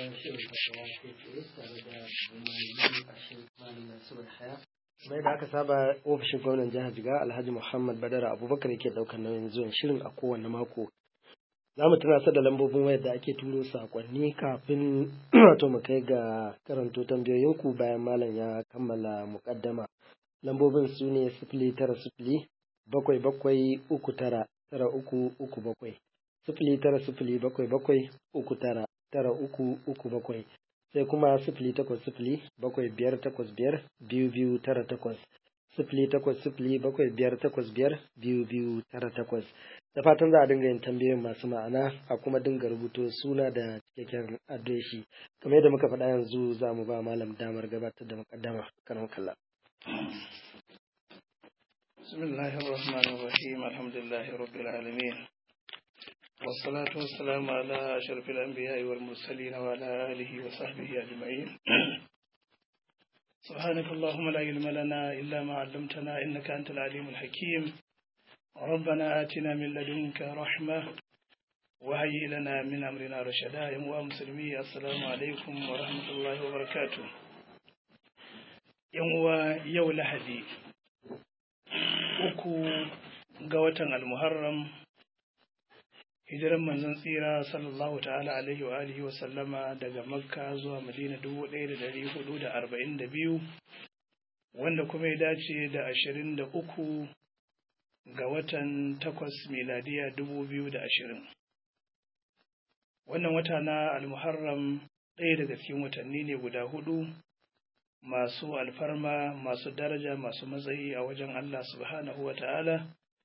shirin fatawa kai tsaye tare da malami a shirin malam Nasiru Haya. Mai da aka saba ofishin gwamnan jihar Jiga Alhaji Muhammad Badara Abubakar yake daukar nauyin zuwan shirin a kowane mako. Za mu tunasar da lambobin wayar da ake turo sakonni kafin wato mu kai ga karanto tambayoyinku bayan malam ya kammala muƙaddama. Lambobin su ne sifili tara sifili bakwai bakwai uku tara tara uku uku bakwai. Sifili tara sifili bakwai bakwai uku tara tara uku uku bakwai. Sai kuma sifili takwas sifili bakwai biyar takwas biyar biyu biyu tara takwas. Sifili takwas sifili bakwai biyar takwas biyar biyu biyu tara takwas. Da fatan za a dinga yin tambayoyin masu ma'ana a kuma dinga rubuto suna da cikakken adireshi. Kamar yadda muka faɗa yanzu za mu ba malam damar gabatar da muƙaddama kan kalla. بسم الله الرحمن الرحيم الحمد لله رب العالمين والصلاة والسلام على أشرف الأنبياء والمرسلين وعلى آله وصحبه أجمعين سبحانك اللهم لا علم لنا إلا ما علمتنا إنك أنت العليم الحكيم ربنا آتنا من لدنك رحمة وهيئ لنا من أمرنا رشدا يا مسلمي السلام عليكم ورحمة الله وبركاته يوم يوم لهدي uku ga watan almuharram hijiran manzon tsira sallallahu ta'ala alaihi wa alihi wa sallama daga makka zuwa madina dubu ɗaya da dari hudu da arba'in da biyu wanda kuma ya dace da ashirin da uku ga watan takwas miladiya dubu biyu da ashirin wannan wata na almuharram ɗaya daga cikin watanni ne guda hudu masu alfarma masu daraja masu matsayi a wajen Allah subhanahu wa ta'ala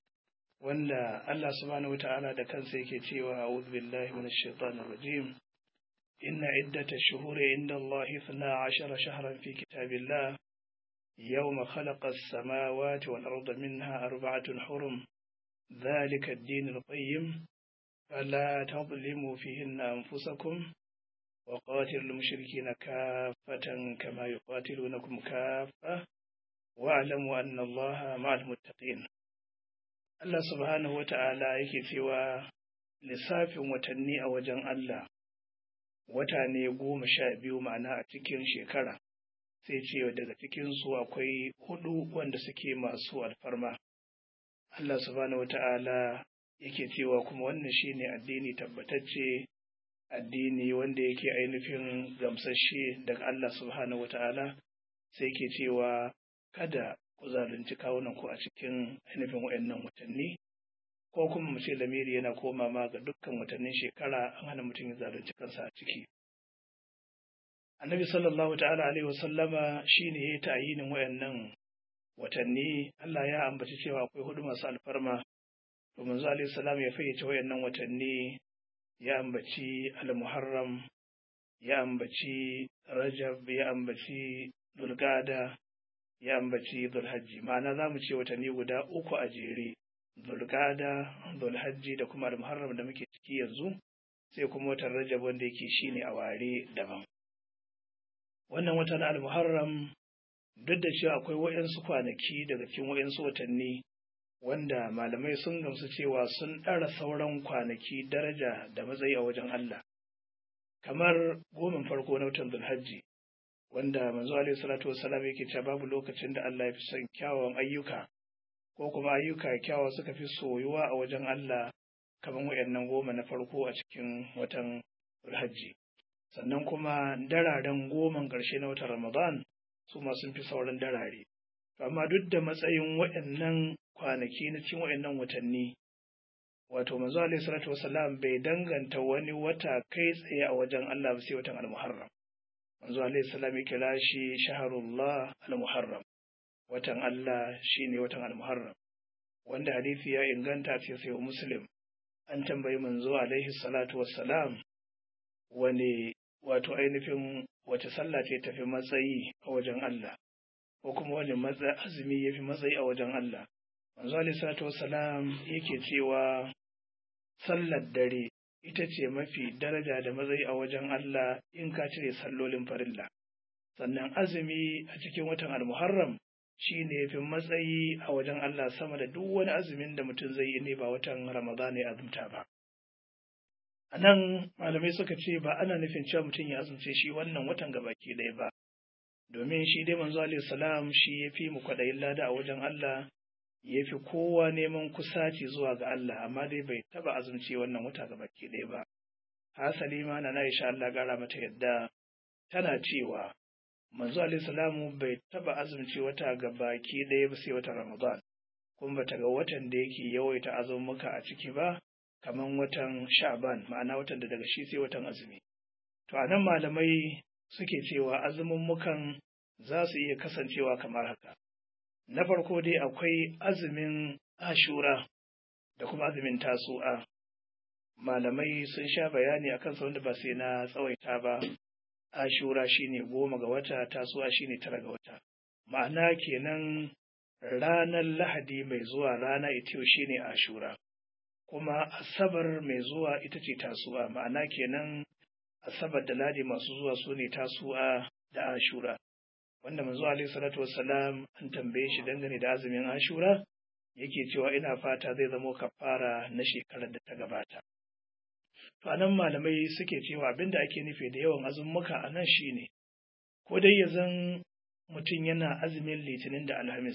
wanda Allah subhanahu wa ta'ala da kansa yake cewa a'udhu billahi minash shaitanir rajim inna iddata shuhuri inda Allah 12 shahran fi kitabillah yawma khalaqa as-samawati wal arda minha arba'atun hurum dhalika ad-din al-qayyim fala tadhlimu fihinna anfusakum وقاتلوا المشركين كافة كما يقاتلونكم كافة واعلموا أن الله مع المتقين Allah subhanahu wa ta'ala yake cewa lissafin watanni a wajen Allah wata ne goma sha biyu ma'ana a cikin shekara sai ce daga cikinsu akwai hudu wanda suke masu alfarma. Allah subhanahu wa ta'ala yake cewa kuma wannan shine addini tabbatacce addini wanda yake ainihin gamsashe daga Allah subhanahu wa ta'ala sai ke cewa kada ku zalunci kawunan ku a cikin ainihin waɗannan watanni ko kuma mu ce lamiri yana koma ma ga dukkan watannin shekara an hana mutum ya zalunci kansa a ciki annabi sallallahu ta'ala alaihi wasallama shine ya ta'yinin waɗannan watanni Allah ya ambaci cewa akwai hudu masu alfarma to manzo alaihi salam ya fayyace waɗannan watanni ya ambaci al-muharram ya ambaci rajab ya ambaci dulgada ya ambaci dulhajji ma'ana za mu ce watanni guda uku a jere dulgada dulhajji da kuma al-muharram da muke ciki yanzu sai kuma watan rajab wanda yake shine a ware daban wannan watan al-muharram duk da cewa akwai waɗansu kwanaki daga cikin waɗansu watanni wanda malamai sun gamsu cewa sun ɗara sauran kwanaki daraja da matsayi a wajen Allah. Kamar gomin farko na watan Zulhajji, wanda manzo Alaihi Salatu Wasalam yake cewa babu lokacin da Allah ya fi son kyawawan ayyuka, ko kuma ayyuka kyawawa suka fi soyuwa a wajen Allah kamar waɗannan goma na farko a cikin watan Zulhajji. Sannan kuma dararen goman ƙarshe na watan Ramadan su ma sun fi sauran darare. Amma duk da matsayin waɗannan kwanaki na cikin waɗannan watanni wato manzo alaihi salatu wasalam bai danganta wani wata kai tsaye a wajen Allah ba sai watan al-Muharram manzo alaihi salam ya kira shi shahrullah al-Muharram watan Allah shine watan al-Muharram wanda hadisi ya inganta ce sai Muslim an tambayi manzo alaihi salatu wassalam wani wato ainihin wace sallah ce tafi matsayi a wajen Allah ko kuma wani azumi ya fi matsayi a wajen Allah manzo alaihi salatu wassalam yake cewa sallar dare ita ce mafi daraja da matsayi a wajen Allah in ka cire sallolin farilla sannan azumi a cikin watan al-muharram shi ne fi matsayi a wajen Allah sama da duk wani azumin da mutum zai yi ne ba watan ramadana ya azumta ba a nan malamai suka ce ba ana nufin cewa mutum ya azumce shi wannan watan gabaki ɗaya ba domin shi dai manzo alaihi salam shi ya fi mu kwaɗayin lada a wajen Allah ya fi kowa neman kusaci zuwa ga Allah amma dai bai taba azumci wannan wata gabaki ɗaya ba hasali ma na Aisha Allah gara mata yadda tana cewa manzo alaihi salamu bai taba azumci wata gabaki ɗaya ba sai watan Ramadan kuma bata ga watan da yake yawaita azumuka a ciki ba kaman watan Sha'ban ma'ana watan da daga shi sai watan azumi to anan malamai suke cewa azumummukan za su iya kasancewa kamar haka na farko dai akwai azumin ashura da kuma azumin tasu'a malamai sun sha bayani a kansa wanda ba sai na tsawaita ba ashura shine goma ga wata tasu'a shine tara ga wata ma'ana kenan ranar lahadi mai zuwa rana ita shine ashura kuma asabar mai zuwa ita ce tasu'a ma'ana kenan asabar da ladi masu zuwa su ne tasu'a da ashura wanda manzo alaihi salatu wassalam an tambaye shi dangane da azumin ashura yake cewa ina fata zai zamo kafara na shekarar da ta gabata to anan malamai suke cewa abinda ake nufi da yawan azummuka a nan shine ko dai ya zan mutum yana azumin litinin da alhamis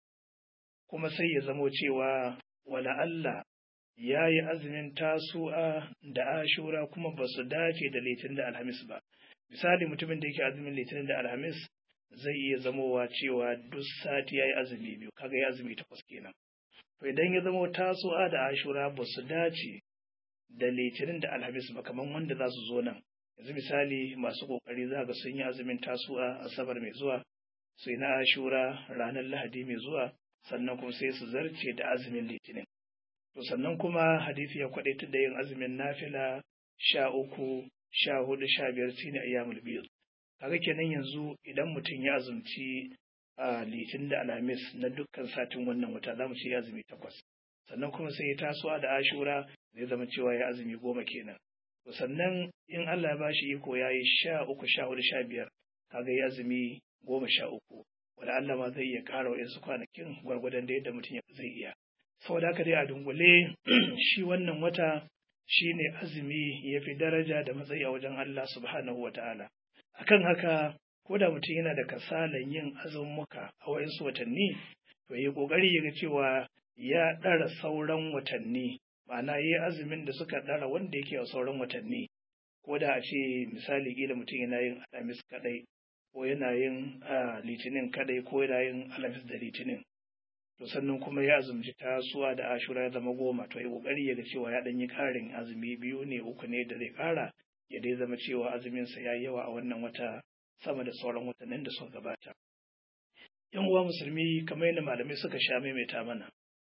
kuma sai ya zamo cewa wala Allah ya yi azumin tasu'a da ashura kuma ba su dace da litinin da alhamis ba misali mutumin da yake azumin litinin da alhamis zai iya zamowa cewa duk sati ya yi azumi biyu kaga ya azumi takwas kenan to idan ya zama tasu'a da ashura ba su dace da litinin da alhamis ba kamar wanda za su zo nan yanzu misali masu kokari za ga sun yi azumin tasu'a asabar mai zuwa sai na ashura ranar lahadi mai zuwa sannan kuma sai su zarce da azumin litinin to sannan kuma hadisi ya kwadaitar da yin azumin nafila sha uku sha hudu sha biyar shine ayyamul biyu kaga kenan yanzu idan mutum ya azumci a litin da alhamis na dukkan satin wannan wata za mu ce ya azumi takwas sannan kuma sai ya tasowa da ashura zai zama cewa ya azumi goma kenan to sannan in Allah ya bashi iko ya yi sha uku sha hudu sha biyar kaga ya azumi goma sha uku wanda Allah ma zai iya ƙara wa yansu kwanakin gwargwadon da yadda mutum zai iya saboda haka dai a dungule shi wannan wata shine azumi ya fi daraja da matsayi a wajen Allah subhanahu wa ta'ala akan haka ko da mutum yana da kasalan yin azumuka a wayansu watanni to yi kokari ya ga cewa ya ɗara sauran watanni ma'ana yi azumin da suka ɗara wanda yake a sauran watanni ko da a ce misali kila mutum yana yin alhamis kadai ko yana yin litinin kadai ko yana yin alhamis da litinin to sannan kuma ya azumci tasuwa da ashura ya zama goma to ya kokari ya ga cewa ya ɗan yi ƙarin azumi biyu ne uku ne da zai ƙara ya dai zama cewa azuminsa ya yi yawa a wannan wata sama da sauran watannin da suka gabata. ‘Yan uwa musulmi kamar yadda malamai suka sha maimaita mana,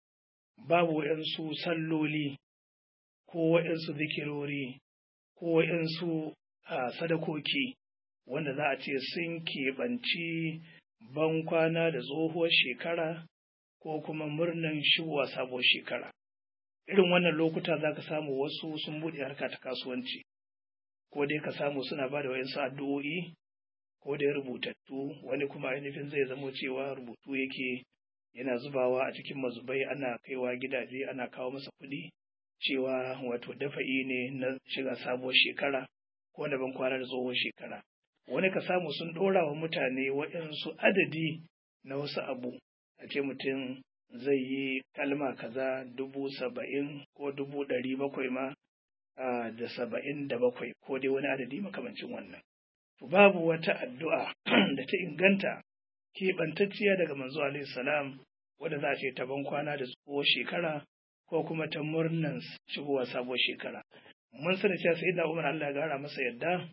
babu waɗansu salloli ko waɗansu zikirori ko waɗansu sadakoki wanda za a ce sun keɓanci ban kwana da tsohuwar shekara ko kuma murnan shigowa sabuwar shekara. Irin wannan lokuta za ka samu wasu sun buɗe harka ta kasuwanci. ko dai ka samu suna ba da wayansu addu'o'i ko dai rubutattu wani kuma ainihin zai zamo cewa rubutu yake yana zubawa a cikin mazubai ana kaiwa gidaje ana kawo masa kuɗi cewa wato dafa'i ne na shiga sabuwar shekara ko na ban kwana da tsohon shekara wani ka samu sun ɗora wa mutane waɗansu adadi na wasu abu a ce mutum zai yi kalma kaza dubu saba'in ko dubu ɗari bakwai ma da saba'in da bakwai ko dai wani adadi makamancin wannan. Babu wata addu'a da ta inganta keɓantacciya daga manzo alaihi salam wadda za a ce ta kwana da tsohuwar shekara ko kuma ta murnan shigowa sabuwar shekara. Mun sani cewa sai da Umar Allah ya gara masa yadda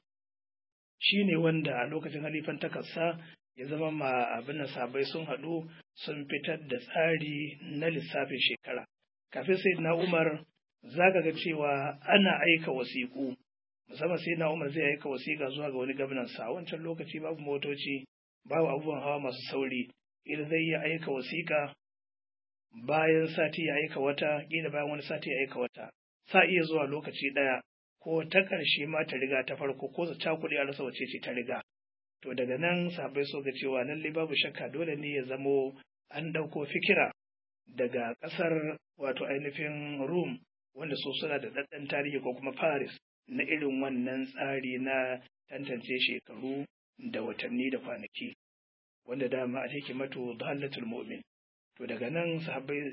shi ne wanda a lokacin halifan takarsa ya zama ma abin da sabai sun haɗu sun fitar da tsari na lissafin shekara. Kafin sai na Umar za ka ga cewa ana aika wasiƙu musamman sai na umar zai aika wasiƙa zuwa ga wani gwamnan sa wancan lokaci babu motoci babu abubuwan hawa masu sauri ƙila zai iya aika wasiƙa bayan sati ya aika wata ƙila bayan wani sati ya aika wata sa iya zuwa lokaci ɗaya ko ta ƙarshe ma ta riga ta farko ko ta cakuɗe a rasa wace ce ta riga to daga nan sabai so ga cewa lallai babu shakka dole ne ya zamo an ɗauko fikira daga ƙasar wato ainihin rum wanda su suna da ɗaɗɗan tarihi ko kuma Paris na irin wannan tsari na tantance shekaru da watanni da kwanaki wanda dama a hikimatu dhallatul mu'min to daga nan sahabbai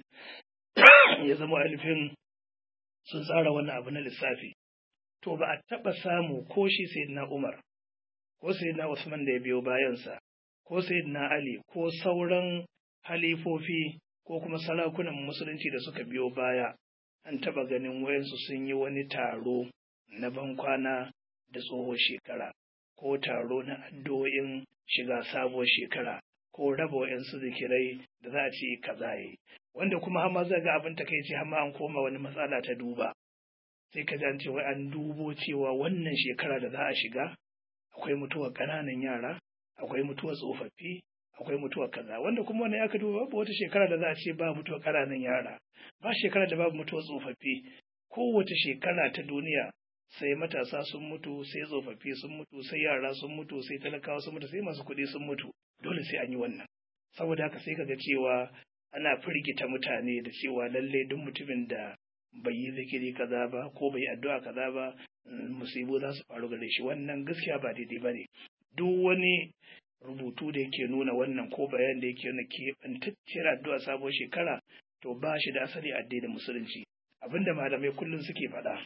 ya zama alifin sun tsara wannan abu na lissafi to ba a taɓa samu ko shi sayyidina Umar ko sayyidina Usman da ya biyo bayansa ko sayyidina Ali ko sauran halifofi ko kuma sarakunan musulunci da suka biyo baya an taɓa ganin wayansu sun yi wani taro na bankwana da tsohon shekara ko taro na addu'o'in shiga sabuwar shekara ko raba wa'yansu zikirai da za a ce kaza yi wanda kuma hama zai ga abin takaici hama an koma wani matsala ta duba sai ka ji ce wai an dubo cewa wannan shekara da za a shiga akwai mutuwar ƙananan yara akwai mutuwar tsofaffi akwai mutuwar kaza wanda kuma wani aka duba babu wata shekara da za a ce ba mutuwar ƙananan yara ba shekara da babu mutuwar tsofaffi kowace shekara ta duniya sai matasa sun mutu sai tsofaffi sun mutu sai yara sun mutu sai talakawa sun mutu sai masu kuɗi sun mutu dole sai an yi wannan saboda haka sai kaga cewa ana firgita mutane da cewa lalle duk mutumin da bai yi zikiri kaza ba ko bai yi addu'a kaza ba musibu za su faru gare shi wannan gaskiya ba daidai ba ne duk wani rubutu da yake nuna wannan ko bayan da yake nuna keɓantacciyar addu'a sabon shekara to ba shi da asali addinin musulunci abinda malamai kullum suke faɗa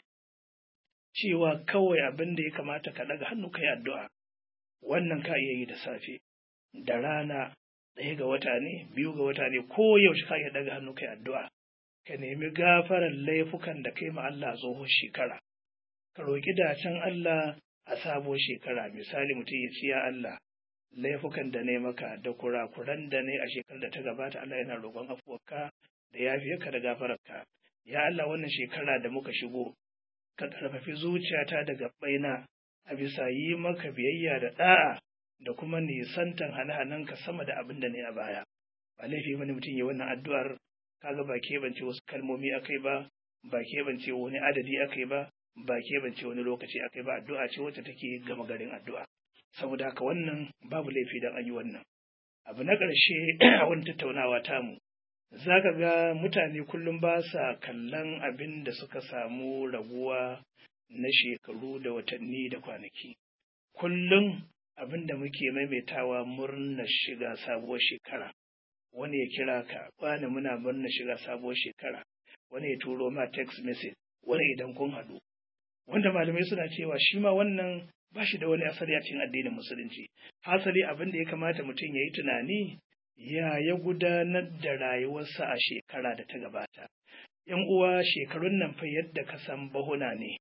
cewa kawai abin da ya kamata ka ɗaga hannu ka yi addu'a wannan ka iya yi da safe da rana ɗaya ga wata ne biyu ga wata ne ko yaushe ka iya ɗaga hannu ka yi addu'a ka nemi gafarar laifukan da kai ma Allah tsohon shekara ka roƙi dacen Allah a sabon shekara misali mutum ya ci ya Allah laifukan da ne maka da kurakuran da ne a shekarar da ta gabata Allah yana roƙon afuwarka da yafiyarka da gafararka ya Allah wannan shekara da muka shigo ka ƙarfafi zuciyata da gabbaina a bisa yi maka biyayya da ɗa'a da kuma nisantan hane-hanenka sama da abin da ne a baya ba laifi bane mutum ya wannan addu'ar kaga ba keɓance wasu kalmomi akai ba ba keɓance wani adadi akai ba ba keɓance wani lokaci akai ba addu'a ce wacce take gama garin addu'a saboda haka wannan babu laifi dan an yi wannan abu na ƙarshe a wani tattaunawa tamu za ka ga mutane kullum ba sa kallon abin da suka samu raguwa na shekaru da watanni da kwanaki kullum abin da muke maimaitawa murnar shiga sabuwar shekara wani ya kira ka wani muna murnar shiga sabuwar shekara wani ya turo ma text message wani idan kun haɗu wanda malamai suna cewa shi ma wannan ba shi da wani asali a cikin addinin musulunci hasali abin da ya kamata mutum ya yi tunani ya ya gudanar da rayuwarsa a shekara da ta gabata ‘yan uwa shekarun nan fa yadda ka san bahuna ne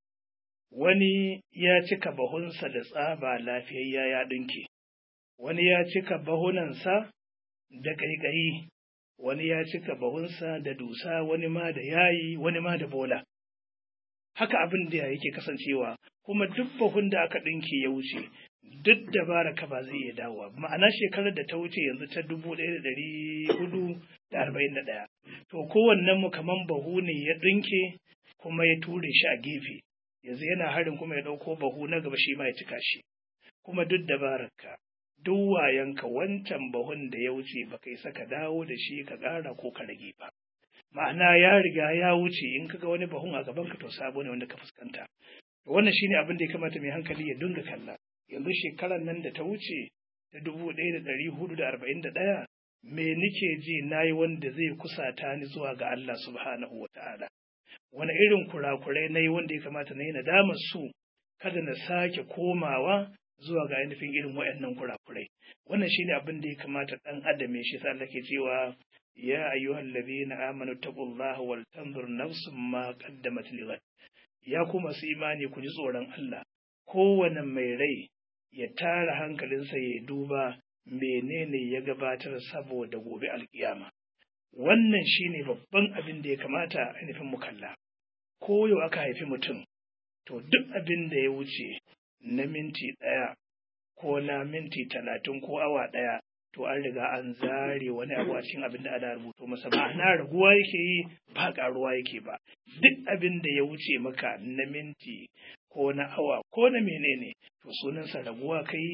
wani ya cika bahunsa da tsaba lafiyayya ya ɗinke wani ya cika bahunansa da ƙaiƙayi wani ya cika bahunsa da dusa wani ma da yayi wani ma da bola haka abin da yake kasancewa kuma duk bahun da aka ɗinke ya wuce duk dabara ka ba zai iya dawowa ma'ana shekarar da ta wuce yanzu ta dubu ɗaya da ɗari hudu da arba'in da ɗaya to kowannen mu kaman bahu ne ya ɗinke kuma ya ture shi a gefe yanzu yana harin kuma ya ɗauko bahu na gaba shi ma ya cika shi kuma duk dabararka duk wayanka wancan bahun da ya wuce ba kai saka dawo da shi ka ƙara ko ka rage ba ma'ana ya riga ya wuce in kaga wani bahun a gaban ka to sabo ne wanda ka fuskanta wannan shine abin da ya kamata mai hankali ya dinga kalla yanzu shekarar nan da ta wuce ta dubu ɗaya da ɗari hudu da arba'in da ɗaya me nike ji na yi wanda zai kusata ni zuwa ga Allah subhanahu wa ta'ala wani irin kurakurai na yi wanda ya kamata na yi nadamar su kada na sake komawa zuwa ga ainihin irin waɗannan kurakurai wannan shine abin da ya kamata ɗan adam ya shi sa Allah ke cewa ya ayyuhal ladina amanu taqullaha wal tanzur nafsum ma qaddamat lighad ya ku masu imani ku ji tsoron Allah kowane mai rai ya tara hankalinsa ya duba menene ya gabatar saboda gobe alkiyama wannan shine babban abin da ya kamata ainihin mu kalla ko yau aka haifi mutum to duk abin da ya wuce na minti ɗaya ko na minti talatin ko awa ɗaya to an riga an zare wani abu a cikin abin da ana rubuto masa ma'ana raguwa yake yi ba ƙaruwa yake ba duk abin da ya wuce maka na minti ko na awa ko na menene to sunansa raguwa kai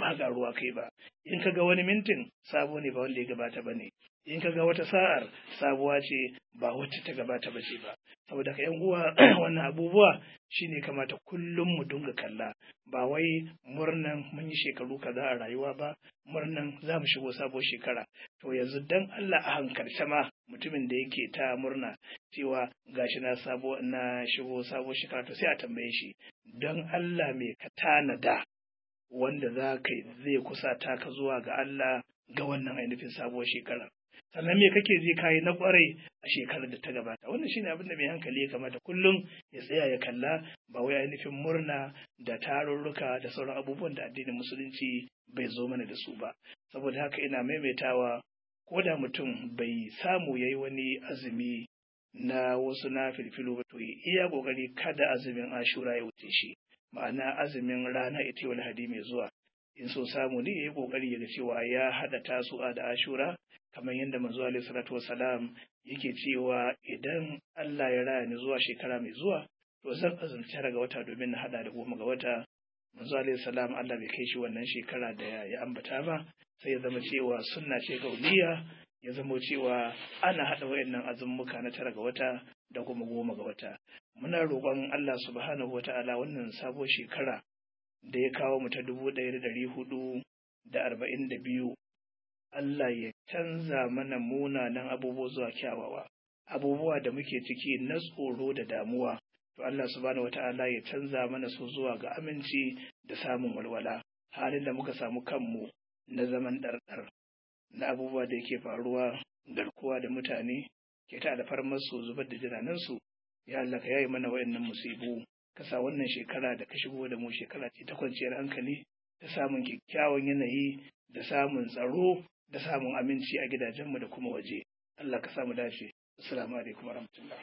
ba ƙaruwa kai ba in ka ga wani mintin sabo ne ba wanda ya gabata ba ne in ka ga wata sa'ar sabuwa ce ba wacce ta gabata ba ce ba saboda ka yan uwa wannan abubuwa shine kamata kullum mu dinga kalla ba wai murnan mun yi shekaru kaza a rayuwa ba murnan za mu shigo sabuwar shekara to yanzu dan Allah a hankalce ma mutumin da yake ta murna cewa gashi na sabo na shigo sabuwar shekara to sai a tambaye shi don Allah me ka tanada wanda za ka zai kusata ka zuwa ga Allah ga wannan ainihin sabuwar shekara sannan me kake ji kayi na kwarai a shekarar da ta gabata wannan shine abin da mai hankali ya kamata kullum ya tsaya ya kalla ba wai ainihin murna da tarurruka da sauran abubuwan da addinin musulunci bai zo mana da su ba saboda haka ina maimaitawa ko da mutum bai samu yayi wani azumi na wasu na filfilu ba to iya kokari kada azumin ashura ya wuce shi ma'ana azumin rana ita wal hadi mai zuwa in so samu ne ya yi kokari ya ga cewa ya hada tasu'a da ashura kamar yadda manzo alaihi salatu wasalam yake cewa idan Allah ya raya ni zuwa shekara mai zuwa to zan azumci ga wata domin na hada da goma ga wata manzo alaihi salam Allah bai kai shi wannan shekara da ya ambata ba sai ya zama cewa sunna ce gauliya ya zama cewa ana hada wayannan azummuka na tara ga wata da kuma goma ga wata muna roƙon Allah subhanahu wata'ala wannan sabuwar shekara da ya kawo mu ta dubu ɗaya da ɗari hudu da arba'in da biyu Allah ya canza mana munanan abubuwa zuwa kyawawa abubuwa da muke ciki na tsoro da damuwa to Allah subhanahu wata'ala ya canza mana su zuwa ga aminci da samun walwala halin da muka samu kanmu na zaman ɗarɗar na abubuwa da yake faruwa garkuwa da mutane ke ta alfarmar su zubar da jiranansu ya Allah ka yayi mana wayannan musibu ka sa wannan shekara da ka shigo da mu shekara ce ta kwanciyar hankali da samun kyakkyawan yanayi da samun tsaro da samun aminci a gidajenmu da kuma waje Allah ka samu dace assalamu alaikum warahmatullah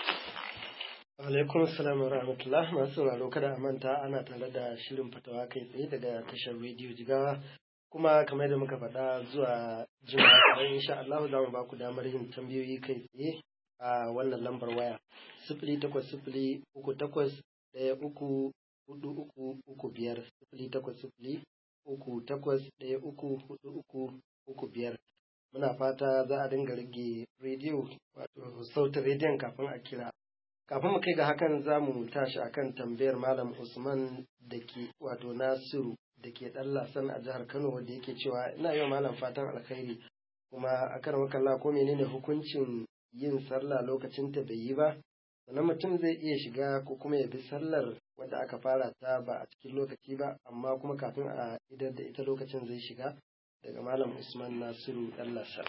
alaikum assalam wa rahmatullah masu sauraro kada a manta ana tare da shirin fatawa kai tsaye daga tashar rediyo jigawa kuma kamar da muka faɗa zuwa jima'a don insha Allah za mu ba ku damar yin tambayoyi kai tsaye a wannan lambar waya sifili takwas sifili uku takwas ɗaya uku hudu uku uku biyar sifili takwas sifili uku takwas ɗaya uku hudu uku uku biyar muna fata za a dinga rage rediyo wato sautin rediyon kafin a kira kafin mu kai ga hakan za mu tashi akan tambayar malam usman da ke wato nasiru da ke ɗan lasan a jihar kano wanda yake cewa ina yau malam fatan alkhairi kuma a kan wakalla ko menene hukuncin yin sallah lokacin ta bai yi ba sannan mutum zai iya shiga ko kuma ya bi sallar wadda aka fara ta ba a cikin lokaci ba amma kuma kafin a idar da ita lokacin zai shiga daga malam usman nasiru ɗan lasan.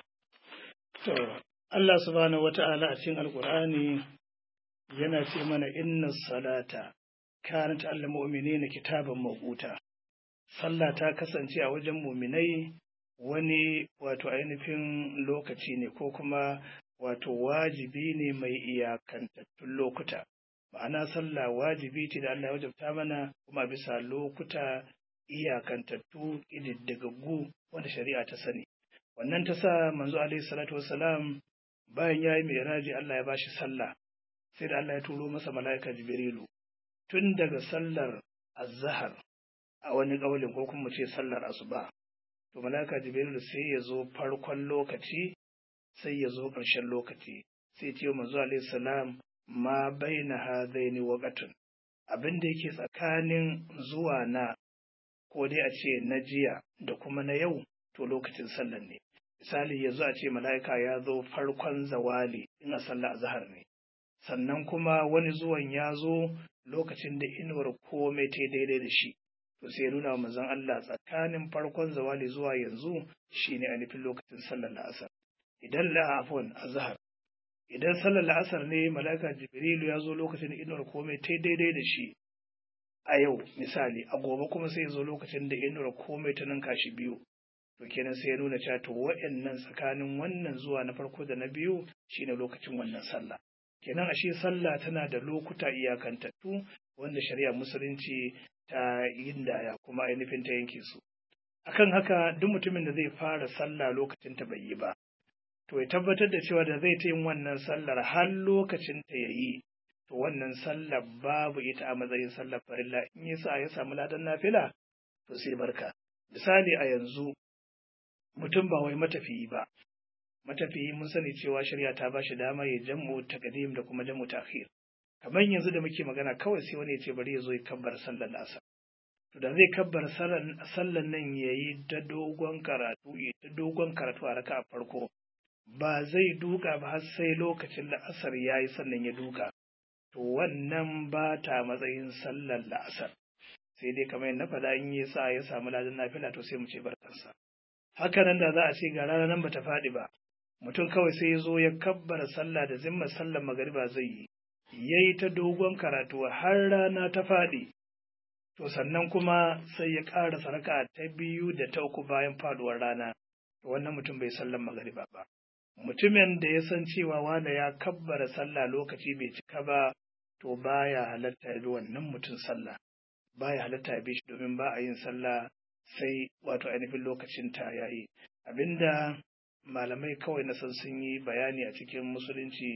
to Allah subhanahu wata'ala a cikin alkur'ani yana ce mana inna salata kanat al mu'minina kitaban mawquta sallah ta kasance a wajen muminai wani wato ainihin lokaci ne ko kuma wato wajibi ne mai iyakantattun lokuta ma'ana sallah wajibi ce da Allah ya wajabta mana kuma bisa lokuta iyakantattu ƙididdigaggu wanda shari'a ta sani wannan ta sa manzo alaihi salatu wassalam bayan ya yi mai Allah ya bashi sallah sai da Allah ya turo masa mala'ika jibrilu tun daga sallar azhar a wani ƙaulin ko kuma ce sallar asuba to malaka jibril sai ya zo farkon lokaci sai ya zo ƙarshen lokaci sai ce manzo alaihi salam ma baina hadaini waqatun abin da yake tsakanin zuwa na ko dai a ce na jiya da kuma na yau to lokacin sallar ne misali yanzu a ce mala'ika ya zo farkon zawali in a sallar azhar ne sannan kuma wani zuwan ya zo lokacin da inuwar komai ta daidai da shi to sai nuna wa manzon Allah tsakanin farkon zawali zuwa yanzu shine a nufin lokacin sallar la'asar idan la afwan azhar idan sallar la'asar ne malaka jibrilu ya zo lokacin da inuwar komai ta daidai da shi a yau misali a gobe kuma sai ya zo lokacin da inuwar komai ta ninka shi biyu to kenan sai ya nuna cewa to wa'annan tsakanin wannan zuwa na farko da na biyu shine lokacin wannan sallah kenan ashe sallah tana da lokuta iyakantattu wanda shari'a musulunci ta yindaya kuma ainihin ta yanke su akan haka duk mutumin da zai fara sallah lokacin ta bai yi ba to ya tabbatar da cewa da zai ta yin wannan sallar har lokacin ta yayi to wannan sallar babu ita a matsayin sallar farilla in yasa ya samu ladan nafila to sai barka misali a yanzu mutum ba wai matafiyi ba matafiyi mun sani cewa shari'a ta ba shi dama ya jam'u taqdim da kuma jam'u ta'khir kamar yanzu da muke magana kawai sai wani ya ce bari ya zo ya kabbar sallar asar to da zai kabbar sallar nan ya yi ta dogon karatu ya ta dogon karatu a raka a farko ba zai duka ba har sai lokacin la'asar ya yi sannan ya duka to wannan ba ta matsayin sallar la'asar sai dai kamar yadda faɗa in yi sa ya samu ladan nafila to sai mu ce barkansa haka nan da za a ce ga rana nan bata faɗi ba mutum kawai sai ya zo ya kabbara sallah da zimmar sallar magariba zai yi ya yi ta dogon karatu har rana ta faɗi to sannan kuma sai ya ƙara sarka ta biyu da ta uku bayan faduwar rana to wannan mutum bai sallan magariba ba mutumin da ya san cewa wane ya kabbara sallah lokaci bai cika ba to baya halatta ya bi wannan mutum sallah baya halatta ya bi shi domin ba a yin sallah sai wato ainihin lokacin ta yayi abinda malamai kawai na san sun yi bayani a cikin musulunci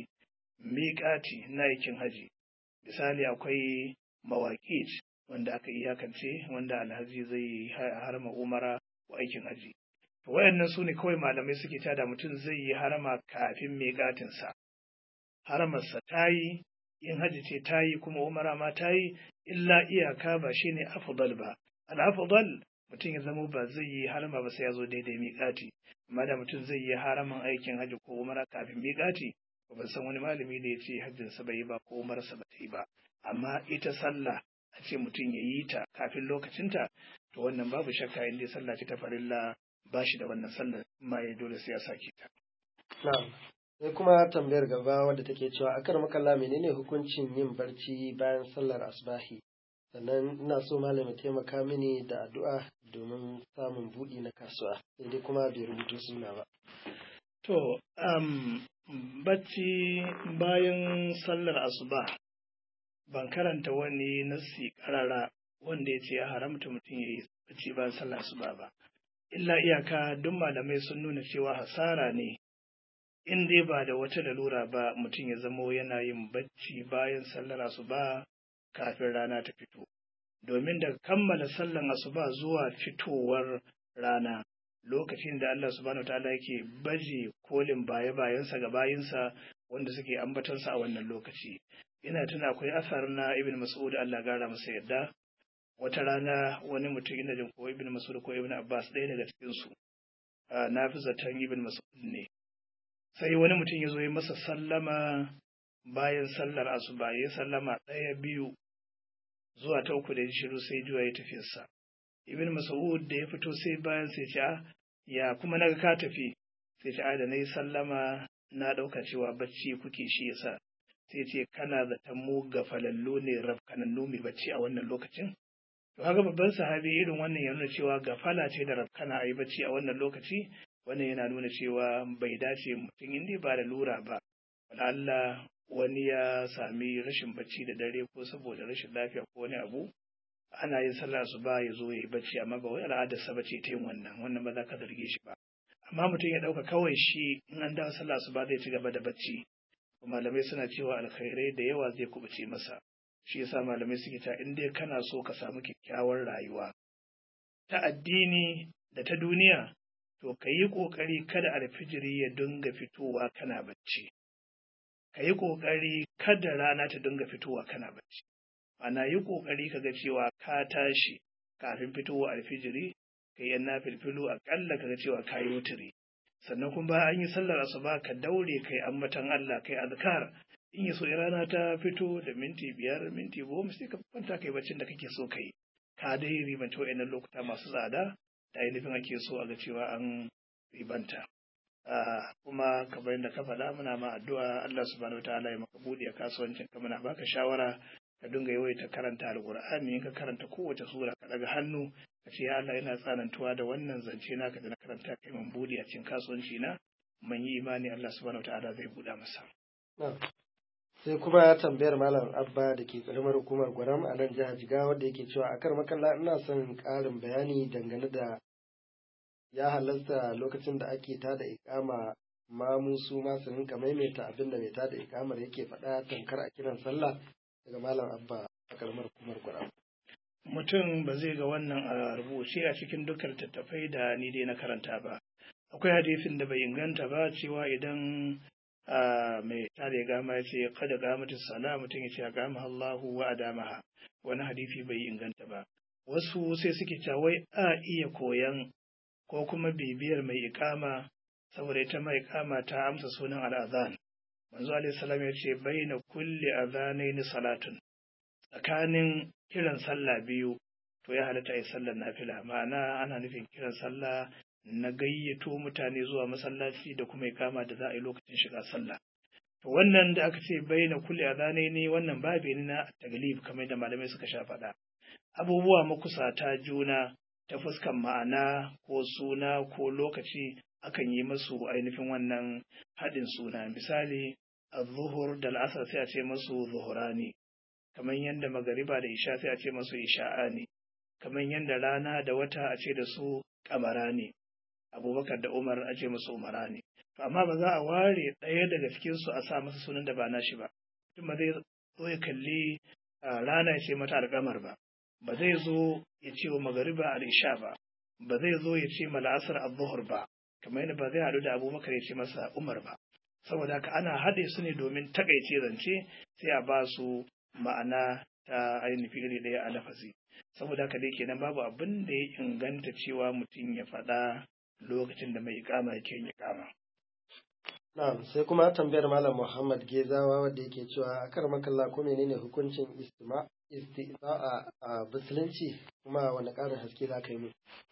miƙati na aikin haji misali akwai mawaƙi wanda aka iyakance wanda alhaji zai harama umara wa aikin haji to wayannan su ne kawai malamai suke tada mutum zai yi harama kafin miƙatinsa haramarsa ta yi in haji ce ta yi kuma umara ma ta yi illa iyaka ba shine afdal ba al-afdal mutum ya zama ba zai yi harama ba sai ya zo daidai miƙati amma da mutum zai yi haraman aikin haji ko umara kafin miƙati ban san wani malami da ya ce hajjinsa bai yi ba ko umarsa ba ta yi ba amma ita sallah a ce mutum ya yi ta kafin lokacinta to wannan babu shakka in dai sallah ce ta farilla ba shi da wannan sallar ma ya dole sai ya sake ta. Na'am. Sai kuma tambayar gaba wadda take cewa akar makalla menene hukuncin yin barci bayan sallar asbahi sannan ina so malami taimaka mini da addu'a domin samun buɗi na kasuwa sai dai kuma bai rubuto suna ba. To, um, bacci bayan sallar asuba ban karanta wani nassi karara wanda ya ce ya haramta mutum ya yi bacci bayan sallar asuba ba. Illa iyaka duk malamai sun nuna cewa hasara ne in dai ba da wata lalura ba mutum ya zamo yana yin bacci bayan sallar asuba kafin rana ta fito. Domin da kammala sallar asuba zuwa fitowar rana lokacin da Allah subhanahu wa ta'ala yake baje kolin baye-bayensa ga bayinsa wanda suke ambatansa a wannan lokaci. Ina tuna akwai asar na Ibn Mas'ud Allah gara masa yadda wata rana wani mutum ina jin ko Ibn Mas'ud ko Ibn Abbas ɗaya daga cikin su na fi zaton Ibn Mas'ud ne. Sai wani mutum ya zo ya masa sallama bayan sallar asuba ya sallama ɗaya biyu zuwa ta uku da ya shiru sai juya ya tafiyarsa. Ibn Mas'ud da ya fito sai bayan sai ce ya kuma naga ka tafi sai ce da na yi sallama na ɗauka cewa bacci kuke shi yasa sai ce kana zaton mu gafalallu ne rafkanannu mai bacci a wannan lokacin to haka babban sahabi irin wannan ya nuna cewa gafala ce da rafkana a yi bacci a wannan lokaci wannan yana nuna cewa bai dace mutum inda ba da lura ba Allah wani ya sami rashin bacci da dare ko saboda rashin lafiya ko wani abu ana yin sallah su ba ya zo ya yi bacci amma ba wai al'adarsa ba ce ta yin wannan wannan ba za ka zarge shi ba amma mutum ya ɗauka kawai shi in an dawo sallah su ba zai ci gaba da bacci malamai suna cewa alkhairai da yawa zai kubuce masa shi yasa malamai suke ta in dai kana so ka samu kyakkyawar rayuwa ta addini da ta duniya to ka yi ƙoƙari kada alfijiri ya dinga fitowa kana bacci ka yi ƙoƙari kada rana ta dinga fitowa kana bacci ana yi ƙoƙari ka ga cewa ka tashi kafin fitowa alfijiri ka yi na filfilu aƙalla ka ga cewa ka yi wuturi sannan kuma bayan an yi sallar asuba ka daure kai ambatan Allah kai azkar in yi so rana ta fito da minti biyar minti goma sai ka kwanta kai baccin da kake so kai ka dai ribanta wa'annan lokuta masu tsada da ainihin ake so a ga cewa an ribanta kuma kamar yadda ka faɗa muna ma addu'a Allah subhanahu wataala ya maka buɗe a kasuwancin ka muna baka shawara ka dinga yawaita karanta alqur'ani in ka karanta kowace sura ka daga hannu ka ce ya Allah yana tsanantuwa da wannan zance naka da na karanta kai mun buɗe a cikin kasuwanci na mun yi imani Allah subhanahu wataala zai buɗa masa sai kuma tambayar malam abba da ke karamar hukumar gwaram a nan jihar jigawa wanda yake cewa akar makalla ina son ƙarin bayani dangane da ya halarta lokacin da ake tada ikama mamu su ma su rinka maimaita abin da mai tada ikamar yake faɗa tankar a kiran sallah daga malam abba a karamar hukumar gwaram mutum ba zai ga wannan a rubuce a cikin dukkan tattafai da ni dai na karanta ba akwai hadisin da bai inganta ba cewa idan mai tare gama ya ce kada gamatin sala mutum ya ce a gama Allahu wa adamaha wani hadisi bai inganta ba wasu sai suke cewa wai a iya koyan ko kuma bibiyar mai ikama saboda ita mai ikama ta amsa sunan al'azan manzo alaihi salam ya ce baina kulli azanaini salatun tsakanin kiran sallah biyu to ya halatta yi sallar nafila ma'ana ana nufin kiran sallah na gayyato mutane zuwa masallaci da kuma ikama da za a yi lokacin shiga sallah to wannan da aka ce baina kulli azanaini wannan babu ne na taglib kamar da malamai suka sha faɗa abubuwa makusata juna ta fuskan ma'ana ko suna ko lokaci akan yi masu ainihin wannan haɗin suna misali zuhur da al'asar sai a ce masu zuhurani kamar yadda magariba da isha sai a ce masu isha'a ne kamar yadda rana da wata a ce da su kamara ne abubakar da umar a ce masu umara ne to amma ba za a ware ɗaya daga cikinsu a sa masa sunan da ba nashi ba tun ba zai zo ya kalli rana ya ce mata alƙamar ba ba zai zo ya ce wa magariba al-isha ba ba zai zo ya ce ma la'asar al-zuhur ba kamar yadda ba zai haɗu da abubakar ya ce masa umar ba saboda haka ana haɗe su ne domin takaice zance sai a ba su ma'ana ta ainihin iri ɗaya a lafazi saboda haka dai kenan babu abin da ya inganta cewa mutum ya faɗa lokacin da mai ikama yake yin ikama. Na'am sai kuma tambayar Malam Muhammad Gezawa wanda yake cewa akar makalla ko menene hukuncin istima isti'a a musulunci kuma wani ƙarin haske za ka yi mu.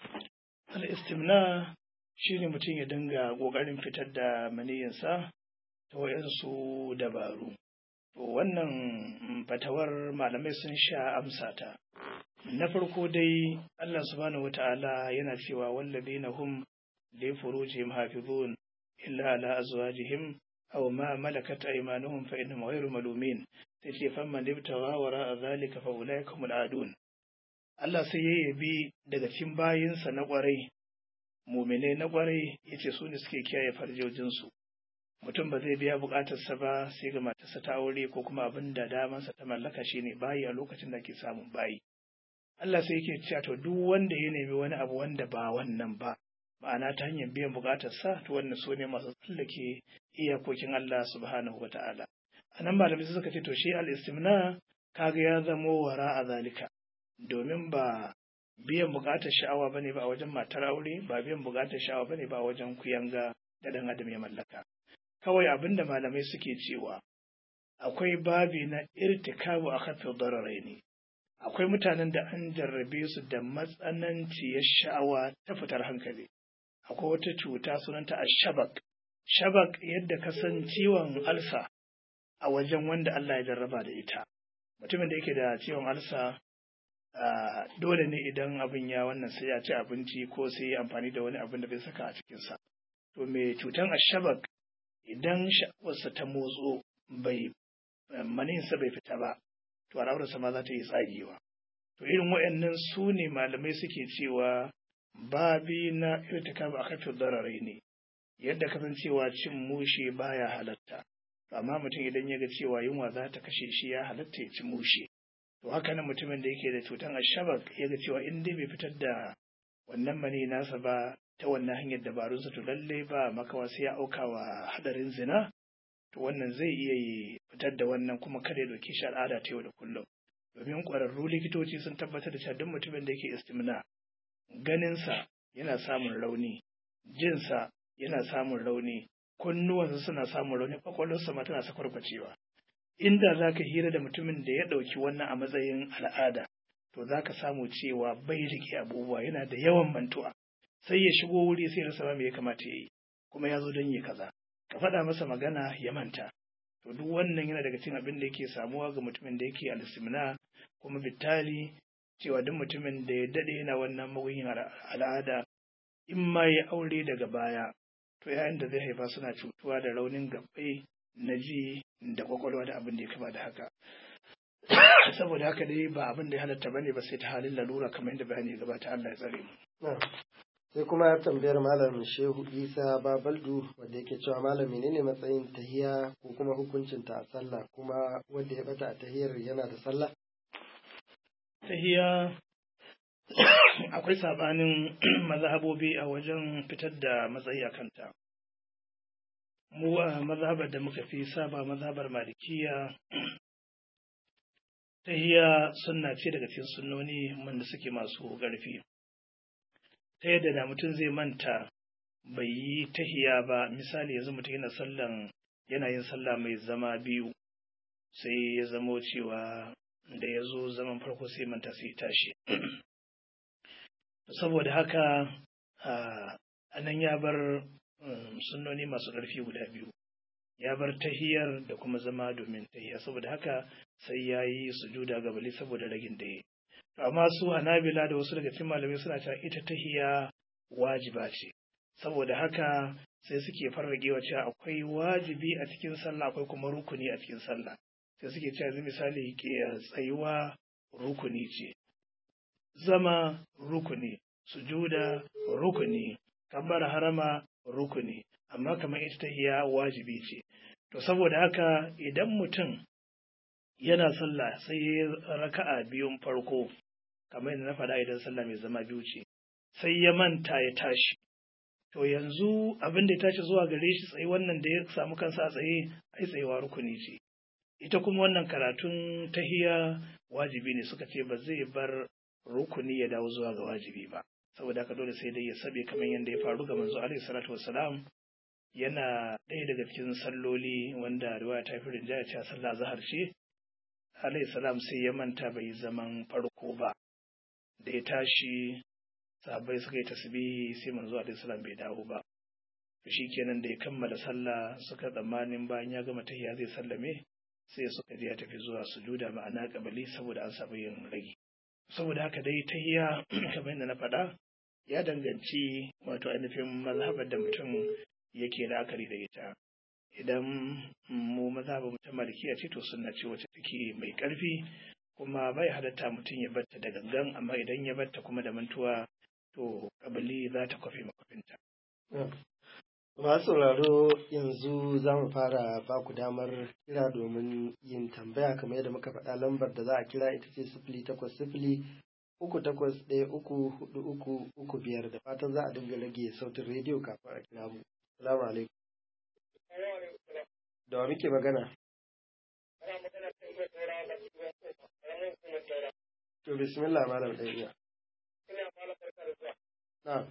Al-istimna shine mutum ya dinga ƙoƙarin fitar da maniyinsa ta wayansu dabaru. To wannan fatawar malamai sun sha amsa ta. Na farko dai Allah subhanahu wata'ala yana cewa wallazina hum li furujihim hafizun illa ala azwajihim aw ma malakat aymanuhum fa innahum ghayru malumin sai ce famman ibtawa wara zalika fa ulaika humul adun Allah sai ya yabi daga cikin bayinsa na kwarai mumine na kwarai yace su ne suke kiyaye farjojin su mutum ba zai biya bukatarsa ba sai ga matarsa ta aure ko kuma abin da damansa ta mallaka shine bayi a lokacin da ke samun bayi Allah sai yake cewa to duk wanda ya nemi wani abu wanda ba wannan ba ma'ana ta hanyar biyan bukatarsa to wannan su ne masu tsallake iyakokin Allah subhanahu wa ta'ala a nan malamai suka ce to shi al-istimna kaga ya zamo wara a zalika domin ba biyan bukatar sha'awa bane ba a wajen matar aure ba biyan bukatar sha'awa bane ba a wajen kuyanga da dan adam ya mallaka kawai abinda malamai suke cewa akwai babi na irtikabu a kafin dararai ne akwai mutanen da an jarrabe su da matsananciyar sha'awa ta fitar hankali akwai wata cuta sunanta a shabak shabak yadda ka san ciwon alsa a wajen wanda Allah ya jarraba da ita mutumin da yake da ciwon alsa dole ne idan abin ya wannan sai ya ci abinci ko sai ya amfani da wani abin da bai saka a cikinsa to mai cutan ashabak idan sha'awarsa ta motso bai maninsa bai fita ba to al'aurarsa ma za ta yi tsagewa to irin waɗannan su ne malamai suke cewa babi na irtikab a kafin dararai ne yadda kasancewa cin mushe baya halatta amma mutum idan ya ga cewa yunwa za ta kashe shi ya halatta ya ci mushe to haka nan mutumin da yake da cutan ashabak ya ga cewa in dai bai fitar da wannan mani nasa ba ta wannan hanyar dabarunsa to lallai ba makawa sai ya auka wa hadarin zina to wannan zai iya yi fitar da wannan kuma kada ya dauki shi al'ada ta yau da kullum domin ƙwararru likitoci sun tabbatar da cewa duk mutumin da yake istimna ganinsa yana samun rauni jinsa yana samun rauni kunnuwansa suna samun rauni kwakwalwarsa ma tana sakwarkwacewa inda za ka hira da mutumin da ya ɗauki wannan a matsayin al'ada to za ka samu cewa bai rike abubuwa yana da yawan mantuwa sai ya shigo wuri sai rasa ma me ya kamata ya yi kuma ya zo don yi kaza ka faɗa masa magana ya manta to duk wannan yana daga cikin abin da yake samuwa ga mutumin da yake alisimna kuma bitali cewa duk mutumin da ya daɗe yana wannan magunyin al'ada in ma ya aure daga baya to yayin da zai haifa suna cutuwa da raunin gabbai na ji da kwakwalwa da abin da ya kama da haka saboda haka dai ba abin da ya halatta bane ba sai ta halin lalura kamar yadda bayani ya gabata Allah ya tsare mu sai kuma tambayar malam shehu isa babaldu wanda yake cewa malam menene matsayin tahiya ko kuma hukuncin ta a sallah kuma wanda ya bata a tahiyar yana da sallah tahiya akwai sabanin mazhabobi a wajen fitar da matsayi a kanta mu a mazhabar da muka fi saba mazhabar malikiya tahiya sunna ce daga cikin sunnoni wanda suke masu ƙarfi ta yadda da mutum zai manta bai yi tahiya ba misali yanzu mutum yana sallan yana yin sallah mai zama biyu sai ya zamo cewa da ya zo zaman farko sai manta sai tashi saboda haka a nan ya bar sunnoni masu ƙarfi guda biyu ya bar tahiyar da kuma zama domin tahiya saboda haka sai ya yi sujuda gabali saboda ragin da ya amma su hanabila da wasu daga cikin malamai suna cewa ita tahiya wajiba ce saboda haka sai suke farragewa cewa akwai wajibi a cikin sallah akwai kuma rukuni a cikin sallah sai suke cewa yanzu misali ke tsayuwa rukuni ce zama rukuni sujuda rukuni kabbar harama rukuni amma kamar ita tahiya wajibi ce to saboda haka idan mutum yana sallah sai ya raka'a biyun farko kamar yadda na faɗa idan sallah mai zama biyu ce sai ya manta ya tashi to yanzu abin da ya tashi zuwa gare shi tsaye wannan da ya samu kansa a tsaye ai tsayewa rukuni ce ita kuma wannan karatun tahiya wajibi ne suka ce ba zai bar rukuni ya dawo zuwa ga wajibi ba saboda haka dole sai dai ya sabe kamar yadda ya faru ga manzo alaihi salatu wassalam yana ɗaya daga cikin salloli wanda riwaya ta fi rinjaya cewa sallah zahar ce alaihi salam sai ya manta bai zaman farko ba da ya tashi sahabbai suka yi tasbihi sai manzo alaihi salam bai dawo ba to shikenan da ya kammala sallah suka tsammanin bayan ya gama tahiyya zai sallame sai suka je ya tafi zuwa sujuda ma'ana kabali saboda an samu yin rage saboda haka dai tahiyya kamar yadda na faɗa ya danganci wato ainihin mazhabar da mutum yake la'akari da ita idan mu mazhabar mu ta malikiya ce to sunna ce wacce take mai ƙarfi kuma bai halatta mutum ya batta da gangan amma idan ya batta kuma da mantuwa to kabali za ta kwafe makwafinta. Masu sauraro yanzu za mu fara ba ku damar kira domin yin tambaya kamar yadda muka faɗa lambar da za a kira ita ce sifili takwas sifili uku takwas ɗaya uku hudu uku uku biyar da fatan za a dinga rage sautin rediyo kafin a kira mu. Salamu alaikum. Da wa muke magana? To bismillah malam ɗaya. Na.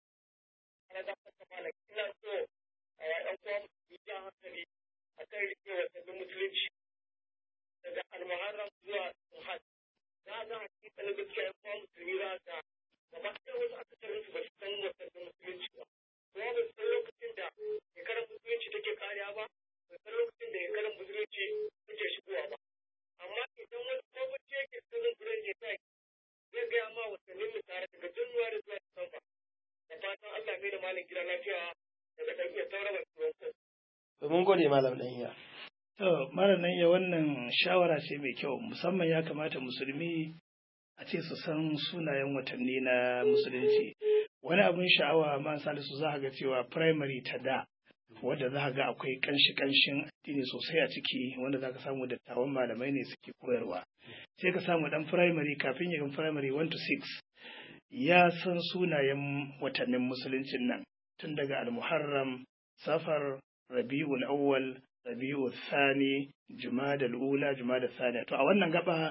daga almuharram zuwa muhad za ga hakikalin gaskiya kuma musulmi za ga gaba ɗaya wasu akasarin su ba su san wasannin musulunci ba kuma ba su san lokacin da shekarar musulunci take kariya ba ba san lokacin da shekarar musulunci take shigowa ba amma idan wani kwamfuta yake sanin gurin ne kai zai gaya ma wasannin mu tare daga januwari zuwa disamba da fatan allah mai da malam gida lafiya daga ɗan iya tauraron turon ko. Mun gode malam ɗan iya. To, mara nan ya wannan shawara ce mai kyau, musamman ya kamata musulmi a ce su san sunayen watanni na musulunci. Wani abin sha'awa man salisu za ga cewa primary ta da, wadda za ga akwai kanshi-kanshin addini sosai a ciki, wanda za ka samu dattawan malamai ne suke koyarwa. Sai ka samu dan primary kafin yin primary 1 to 6 ya san sunayen watannin musuluncin nan, tun daga al-Muharram, Safar, Rabi'ul Awwal, rabi'u thani jumadal ula jumadal thani to a wannan gaba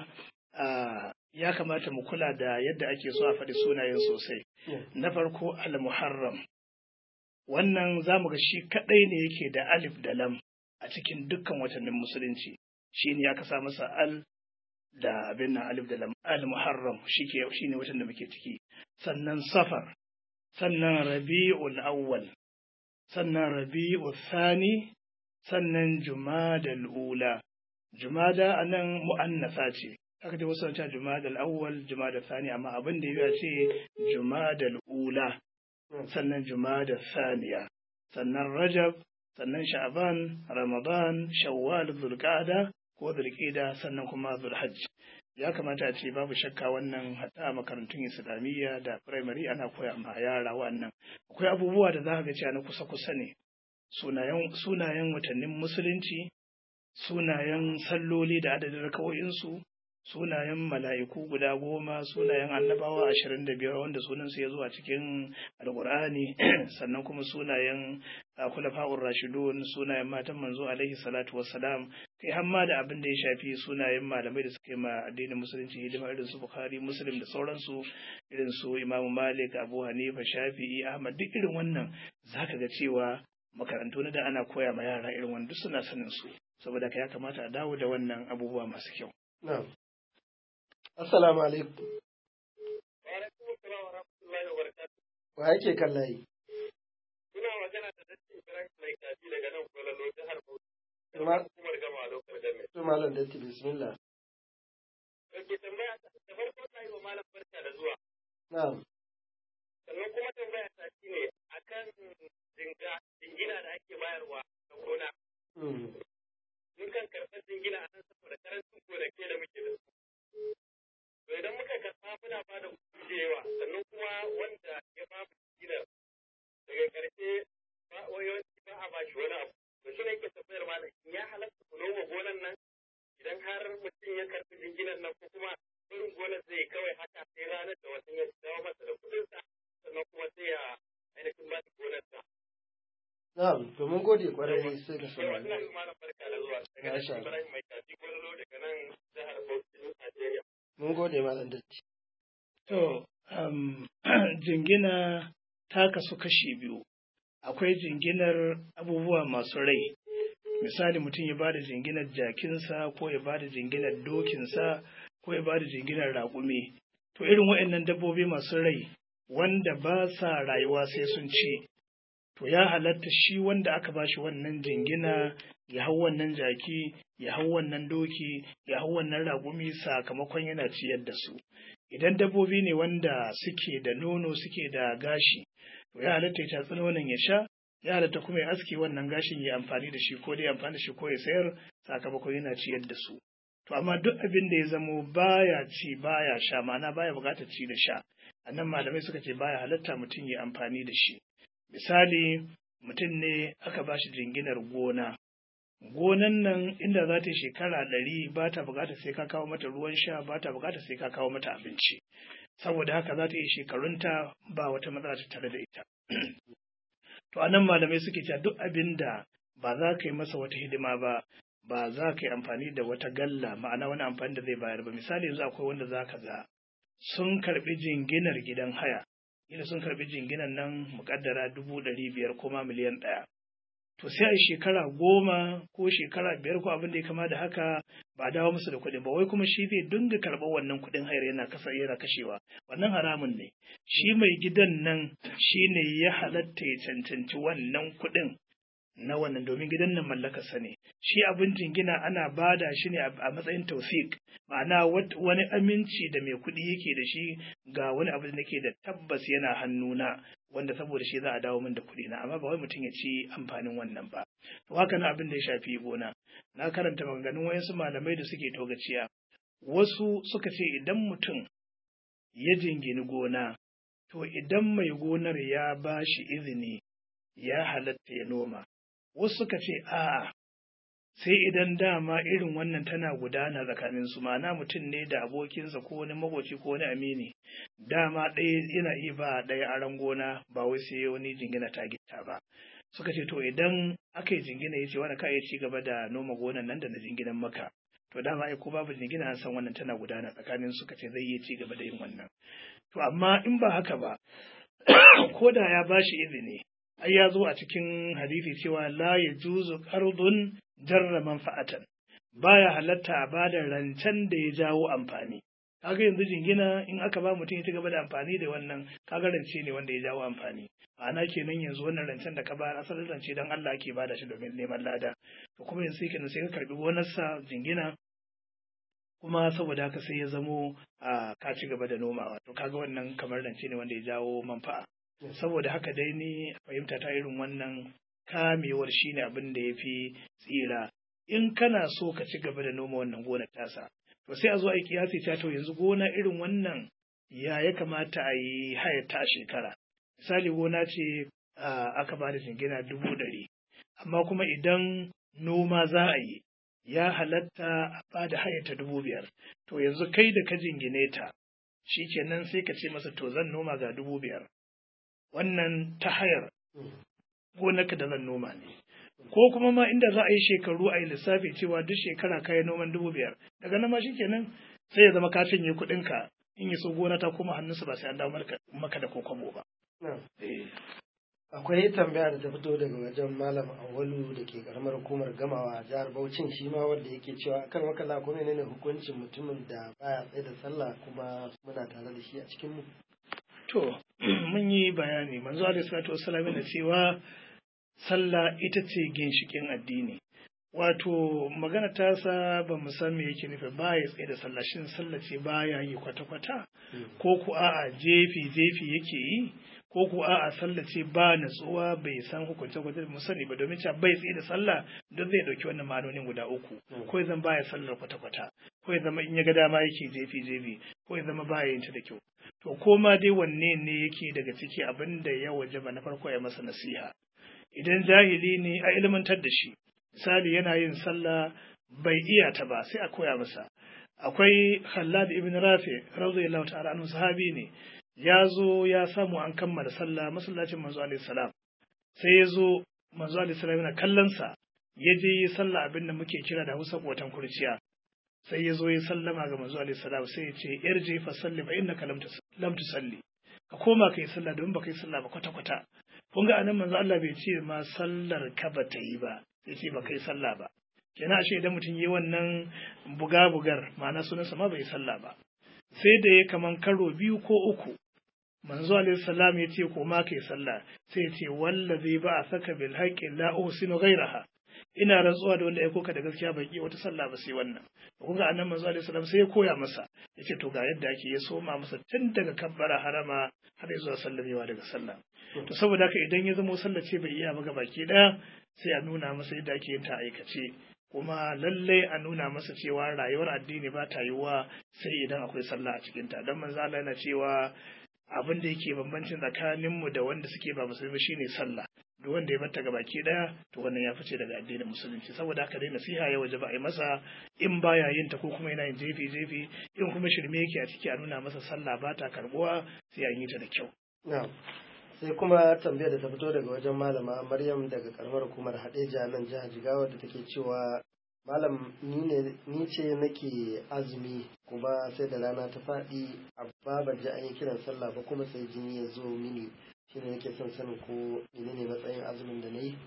ya kamata mu kula da yadda ake so a faɗi sunayen sosai na farko al-muharram wannan zamu ga shi kadai ne yake da alif da lam a cikin dukkan watannin musulunci shine ya kasa masa al da abin nan alif da lam al-muharram shike shine watan da muke ciki sannan safar sannan rabi'ul awwal sannan rabi'u thani sannan jumadal ula jumada anan mu'annasa ce aka ce wasu ta jumadal awwal jumadal thani amma abin da ya ce jumadal ula sannan jumadal thaniya sannan rajab sannan sha'ban ramadan shawwal zulqa'da ko zulqa'da sannan kuma zulhajj ya kamata a ce babu shakka wannan hatta a makarantun islamiyya da firamare ana koya ma yara wannan akwai abubuwa da za ka ga cewa na kusa-kusa ne sunayen watannin musulunci, sunayen salloli da adadin rakawoyinsu, sunayen mala'iku guda goma sunayen annabawa ashirin da biyar wanda sunansu ya zo a cikin alkur'ani sannan kuma sunayen kulafa'ur rashidun sunayen matan manzo alaihi salatu wassalam kai hamma da abin da ya shafi sunayen malamai da suka yi ma addinin musulunci hidima irin su bukhari muslim da sauransu irin su imamu malik abu hanifa shafi'i ahmad duk irin wannan zaka ga cewa makarantu na da ana koya ma yara irin wannan duk suna sanin su saboda ka ya kamata a dawo da wannan abubuwa masu kyau na'am assalamu alaikum Wa alaikum assalam wa rahmatullahi wa barakatuh. wa yake kan layi Kuna magana da Datti Ibrahim mai kaji daga nan Kwalalo jihar Bauchi. Ma- Hukumar gama a lokacin jami'a. to malam datti bismillah Kake tambaya ta da farko ta yi wa malam barka da zuwa. na'am Sannan kuma tambaya ta shi ne akan jinga jingina da ake bayarwa na gona. Mm. Mun kan karɓar jingina a nan saboda karancin gonake da muke da su. To idan muka karɓa muna ba da kuɗi da yawa sannan kuma wanda ya ba mu jinginar daga ƙarshe ba yawanci ba a ba shi wani abu. To shi ne yake tambayar malam in ya halatta ku noma gonan nan idan har mutum ya karɓi jinginar nan ko kuma irin gonar zai yi kawai haka sai ranar da watan ya dawo masa da kuɗinsa sannan kuma sai ya ainihin ba shi gonarsa. na'am to mun gode kwarai sai ka Yawa ina saurari yi malam barka da zuwa daga Masha nan Allah. Ibrahim mai kaji gwalolo daga nan jihar Bauchi Najeriya. mun gode malam datti To, um, jingina ta kasu kashi biyu. Akwai jinginar abubuwa masu rai. Misali mutum ya bada jinginar jakinsa ko ya bada jinginar dokinsa ko ya bada jinginar raƙumi. To irin waɗannan dabbobi masu rai wanda ba sa rayuwa sai sun ci. To ya halatta shi wanda aka bashi wannan jingina ya hau wannan jaki, ya hau wannan doki, ya hau wannan raƙumi sakamakon yana ciyar da su. idan dabbobi ne wanda suke da nono suke da gashi to ya halatta ya tatsi nonon ya sha ya halatta kuma ya aske wannan gashin ya amfani da shi ko dai amfani da shi ko ya sayar sakamakon yana ciyar da su to amma duk abin da ya zamo baya ci baya sha ma'ana baya buƙatar ci da sha annan malamai suka ce baya halatta mutum ya amfani da shi misali mutum ne aka ba shi jinginar gona gonan nan inda za ta yi shekara ɗari ba ta buƙatar sai ka kawo mata ruwan sha ba ta buƙatar sai ka kawo mata abinci saboda haka za ta yi shekarunta ba wata matsala ta tare da ita to anan malamai suke cewa duk abin da ba za ka yi masa wata hidima ba ba za ka yi amfani da wata galla ma'ana wani amfani da zai bayar ba misali yanzu akwai wanda za ka ga sun karɓi jinginar gidan haya ila sun karɓi jinginan nan muƙaddara dubu ɗari biyar ko ma miliyan ɗaya to sai a yi shekara goma ko shekara biyar ko abin da ya kama da haka ba a dawo musu da kuɗin ba wai kuma shi zai dinga karɓar wannan kuɗin hayar yana kasa yana kashewa wannan haramun ne shi mai gidan nan shi ne ya halatta ya cancanci wannan kuɗin na wannan domin gidan nan mallakarsa ne shi abin jingina ana bada shi ne a matsayin tausik ma'ana wani aminci da mai kuɗi yake da shi ga wani abu da nake da tabbas yana hannuna wanda saboda shi za a dawo min da kuɗi na amma ba wai mutum ya ci amfanin wannan ba to haka na abin da ya shafi gona na karanta maganganun wayansu malamai da suke togaciya wasu suka ce idan mutum ya jingini gona to idan mai gonar ya ba shi izini ya halatta ya noma wasu suka ce a'a sai idan dama irin wannan tana gudana tsakanin su ma'ana mutum ne da abokinsa ko wani makoci ko wani amini dama ɗaya yana iya ba ɗaya aron gona ba wai sai wani jingina ta gitta ba suka ce to idan aka yi jingina ya ce wani ka iya ci gaba da noma gonan nan da na jinginan maka to dama ai ko babu jingina an san wannan tana gudana tsakanin suka ce zai iya ci gaba da yin wannan to amma in ba haka ba ko da ya bashi izini ai ya zo a cikin hadisi cewa la ya juzu qardun jarra manfa'atan baya halatta a bada rancen da ya jawo amfani kaga yanzu jingina in aka ba mutum ya ci gaba da amfani da wannan kaga rance ne wanda ya jawo amfani ma'ana kenan yanzu wannan rancen da ka ba asalin rance dan Allah ake bada shi domin neman lada to kuma yanzu sai kenan sai ka karbi gonarsa jingina kuma saboda haka sai ya zamo a ka ci gaba da nomawa to kaga wannan kamar rance ne wanda ya jawo manfa'a saboda haka dai ni fahimta ta irin wannan kamewar shine abin da ya fi tsira in kana so ka ci gaba da noma wannan gonar tasa to sai a zo a yi kiyasi ta to yanzu gona irin wannan ya ya kamata a yi hayar ta shekara misali gona ce aka ba da jingina dubu ɗari amma kuma idan noma za a yi ya halatta a bada haya ta dubu biyar to yanzu kai da ka jingine ta shikenan sai ka ce masa to zan noma ga dubu biyar wannan ta hayar gonarka da zan noma ne ko kuma ma inda za a yi shekaru a yi lissafi cewa duk shekara kayan noman dubu biyar daga nan ma shikenan sai ya zama ka cinye kuɗinka in yi so gona ta koma hannunsa ba sai an dawo maka da kokobo ba. Akwai tambaya da ta fito daga wajen Malam Awalu da ke karamar hukumar gamawa a jihar Bauchin shi ma wanda yake cewa kan makala ko ne hukuncin mutumin da baya tsaye da sallah kuma muna tare da shi a cikin mu. To, mun yi bayani manzo alaihi salatu wassalam yana cewa sallah ita ce ginshikin addini. Wato magana tasa ba mu san me yake nufi ba ya tsaye da sallah shin sallah ce baya yi kwata-kwata ko ku a'a jefi jefi yake yi ko ku a'a sallah ce ba natsuwa bai san hukunce kwata mu sani ba domin cewa bai tsaye da sallah don zai dauki wannan ma'anonin guda uku ko zan baya sallar kwata-kwata ko ya zama in ya ga dama yake jefi jefi ko ya zama baya yin ta da kyau to ko ma dai wanne ne yake daga ciki abin da ya wajaba na farko ya masa nasiha idan jahili ne a ilmantar da shi misali yana yin sallah bai iya ta ba sai a koya masa akwai Khallad ibn Rafi radiyallahu ta'ala anhu sahabi ne ya zo ya samu an kammala sallah masallacin manzo alaihi salam sai ya zo manzo alaihi salam yana kallon sa ya je yi sallah abin da muke kira da Hausa kotan kurciya sai ya zo ya sallama ga manzo alaihi salam sai ya ce irji fa salli fa innaka lam lam tusalli ka koma kai sallah don baka yi sallah ba kwata kwata kun ga anan manzo Allah bai ce ma sallar ka ba ta yi ba sai ce ba kai sallah ba kenan ashe idan mutum yi wannan buga bugar ma'ana sunansa ma bai sallah ba sai da ya kaman karo biyu ko uku manzo alaihi salam ya ce ko ma kai sallah sai ya ce wallazi ba a saka bil haqqi la usinu ghayraha ina rantsuwa da wanda ya koka da gaskiya bai yi wata sallah ba sai wannan kun ga annabi manzo alaihi salam sai ya koya masa yace to ga yadda ake ya soma masa tun daga kabbara harama har zuwa sallamewa daga sallah to saboda haka idan ya zama sallah ce bai iya ba baki daya sai a nuna masa yadda ake yin ta aikace kuma lallai a nuna masa cewa rayuwar addini ba ta yiwuwa sai idan akwai sallah a cikinta don manzo Allah yana cewa abin da yake bambancin tsakaninmu da wanda suke ba musulmi shine sallah duk wanda ya bata gabaki daya to wannan ya fice daga addinin musulunci saboda haka dai nasiha ya waje ba a yi masa in baya yin ta ko kuma yana yin jefi jefi in kuma shirme yake a ciki a nuna masa sallah ba ta karbuwa sai an yi ta da kyau sai kuma tambayar da ta fito daga wajen malama maryam daga karamar hukumar hadeja nan jihar jigawa da take cewa malam ni ne ni ce nake azumi kuma sai da rana ta faɗi amma ban ji an yi kiran sallah ba kuma sai jini ya zo mini shine nake son sanin ko menene matsayin azumin da na yi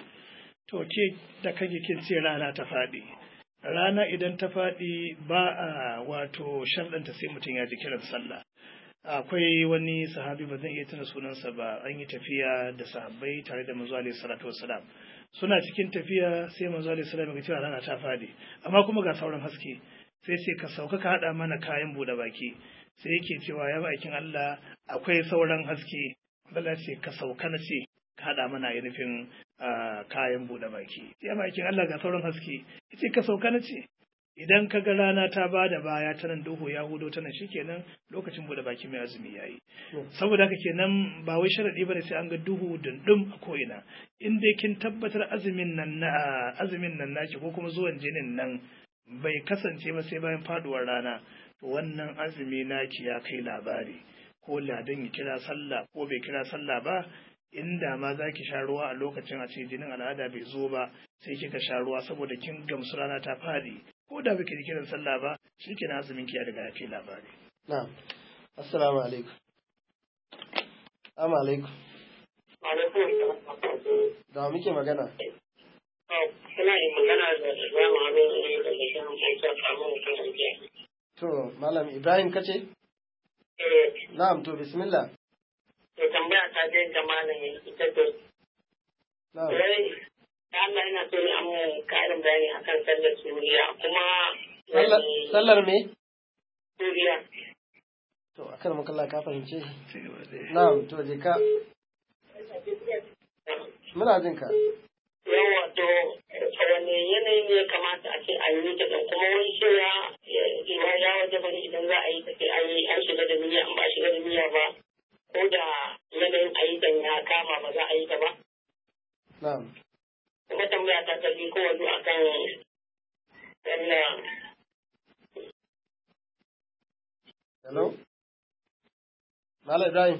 to ke da kake kin ce rana ta faɗi rana idan ta faɗi ba a wato sharɗanta sai mutum ya ji kiran sallah akwai wani sahabi ba zan iya tuna sunansa ba an yi tafiya da sahabbai tare da manzo alaihi salatu wassalam suna cikin tafiya sai manzo alaihi salam ya cewa rana ta fadi amma kuma ga sauran haske sai sai ka sauka ka hada mana kayan bude baki sai yake cewa ya bakin Allah akwai sauran haske Allah ce ka sauka na ce ka hada mana ainihin kayan bude baki ya bakin Allah ga sauran haske yace ka sauka na ce idan ka ga rana ta ba da baya ta nan duhu ya hudo ta nan shikenan lokacin bude baki mai azumi yayi saboda haka kenan ba wai sharadi bane sai an ga duhu dundum a ko'ina in dai kin tabbatar azumin nan na azumin nan naki ko kuma zuwan jinin nan bai kasance ba sai bayan faduwar rana to wannan azumi naki ya kai labari ko ladan ya kira sallah ko bai kira sallah ba inda ma za ki sha ruwa a lokacin a ce jinin al'ada bai zo ba sai kika sha ruwa saboda kin gamsu rana ta fadi ko da baki kiran sallah ba shi ke azumin ki ya riga ya kai labari. Na'am. Assalamu alaikum. Assalamu alaikum. Da muke magana? Suna yin magana da Ibrahim Abin ne da ke kan aikin samun mutum To, Malam Ibrahim kace? Eh, Na'am, to bismillah. to tambaya ta je ga malam ita ce. Na'am. Wai, Allah yana so ne amma karin bayani akan sallar suriya kuma Sallar sallar me? suriya. To, akan makalla ka fahimce? Ci gaba da- Na'am, to je ka. Muna jin ka. Yawa to wani yanayi ne ya kamata a ce a yi ta ɗin kuma wani cewa ya ya waje bari idan za a yi ta sai an yi an shiga da niyya an ba a shiga da niyya ba ko da yanayin ayyukan ya kama ba za a yi ta ba. Na'am. kuma tambaya ta tafi ko wani akan wannan hello Malam Ibrahim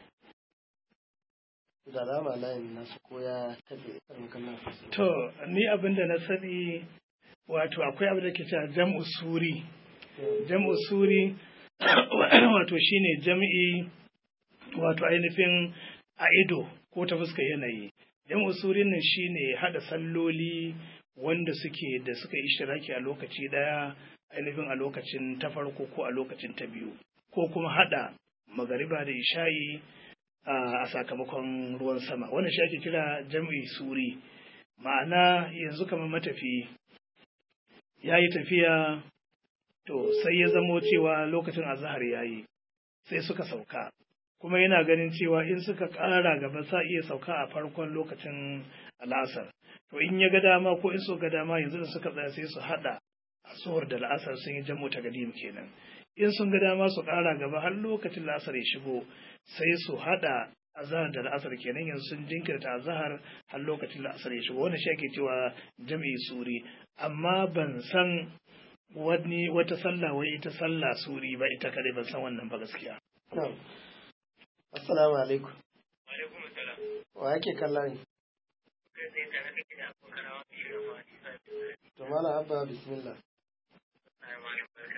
da alama layin nasu ko ya taɓe karin kallon To, ni abin da na sani wato akwai abin da ke cewa jam'u suri. Jam'u suri wato shine jam'i wato ainihin a ido ko ta fuskar yanayi. Jam'u suri nan shine hada salloli wanda suke da suka yi shiraki a lokaci daya ainihin a lokacin ta farko ko a lokacin ta biyu ko kuma hada magariba da isha'i a sakamakon ruwan sama wannan shi ake kira jam'i suri ma'ana yanzu kamar matafi ya yi tafiya to sai ya zamo cewa lokacin azahar ya yi sai suka sauka kuma yana ganin cewa in suka ƙara gaba sa iya sauka a farkon lokacin al'asar to in ya ga dama ko in so ga dama yanzu da suka tsaya sai su haɗa asuwar da la'asar sun yi jam'u ta gadim kenan in sun ga dama su ƙara gaba har lokacin la'asar ya shigo sai su haɗa azahar da la'asar kenan yanzu sun jinkirta azahar har lokacin la'asar ya shigo wannan shi ake cewa jam'i suri amma ban san wani wata sallah wai ita sallah suri ba ita kadai ban san wannan ba gaskiya Na'am. Assalamu alaikum. alaikum salam Wa yake kallon? kai sai tare da gida ko kana wani shirin ma ni sai To Malam Abba bismillah. ai malam barka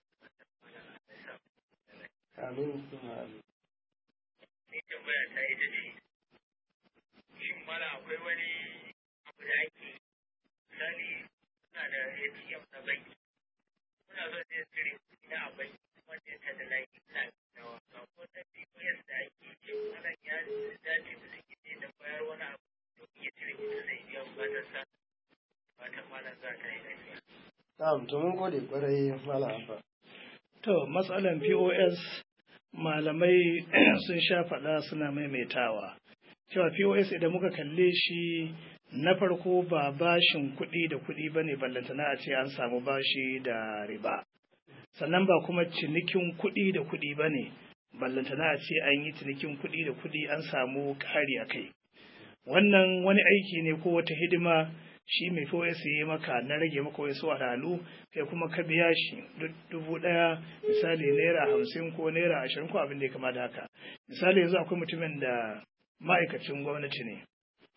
Amin. summa amin. ni tambaya ta ita ce shin mala akwai wani abu da ake misali suna da ATM na banki muna so sai tsiri kuɗi na a banki wanda ya tada layi ina nawa ga ko da POS da ake ce wannan ya dace da suke ne da bayar wani abu da iya cire kuɗi sai biya bukatar sa fatan malam za ta yi lafiya. Na'am, to mun gode kwarai Malam Abba. to matsalan POS malamai sun sha faɗa suna maimaitawa cewa POS idan muka kalle shi na farko ba bashin kuɗi da kuɗi ba ne ballantana a ce an samu bashi da riba sannan ba kuma cinikin kuɗi da kuɗi ba ne ballantana a ce an yi cinikin kuɗi da kuɗi an samu ƙari a kai wannan wani aiki ne ko wata hidima shi mai POS ya yi maka na rage maka wasu wahalhalu kai kuma ka biya shi duk dubu ɗaya misali naira hamsin ko naira ashirin ko abin da ya kama da haka misali yanzu akwai mutumin da ma'aikacin gwamnati ne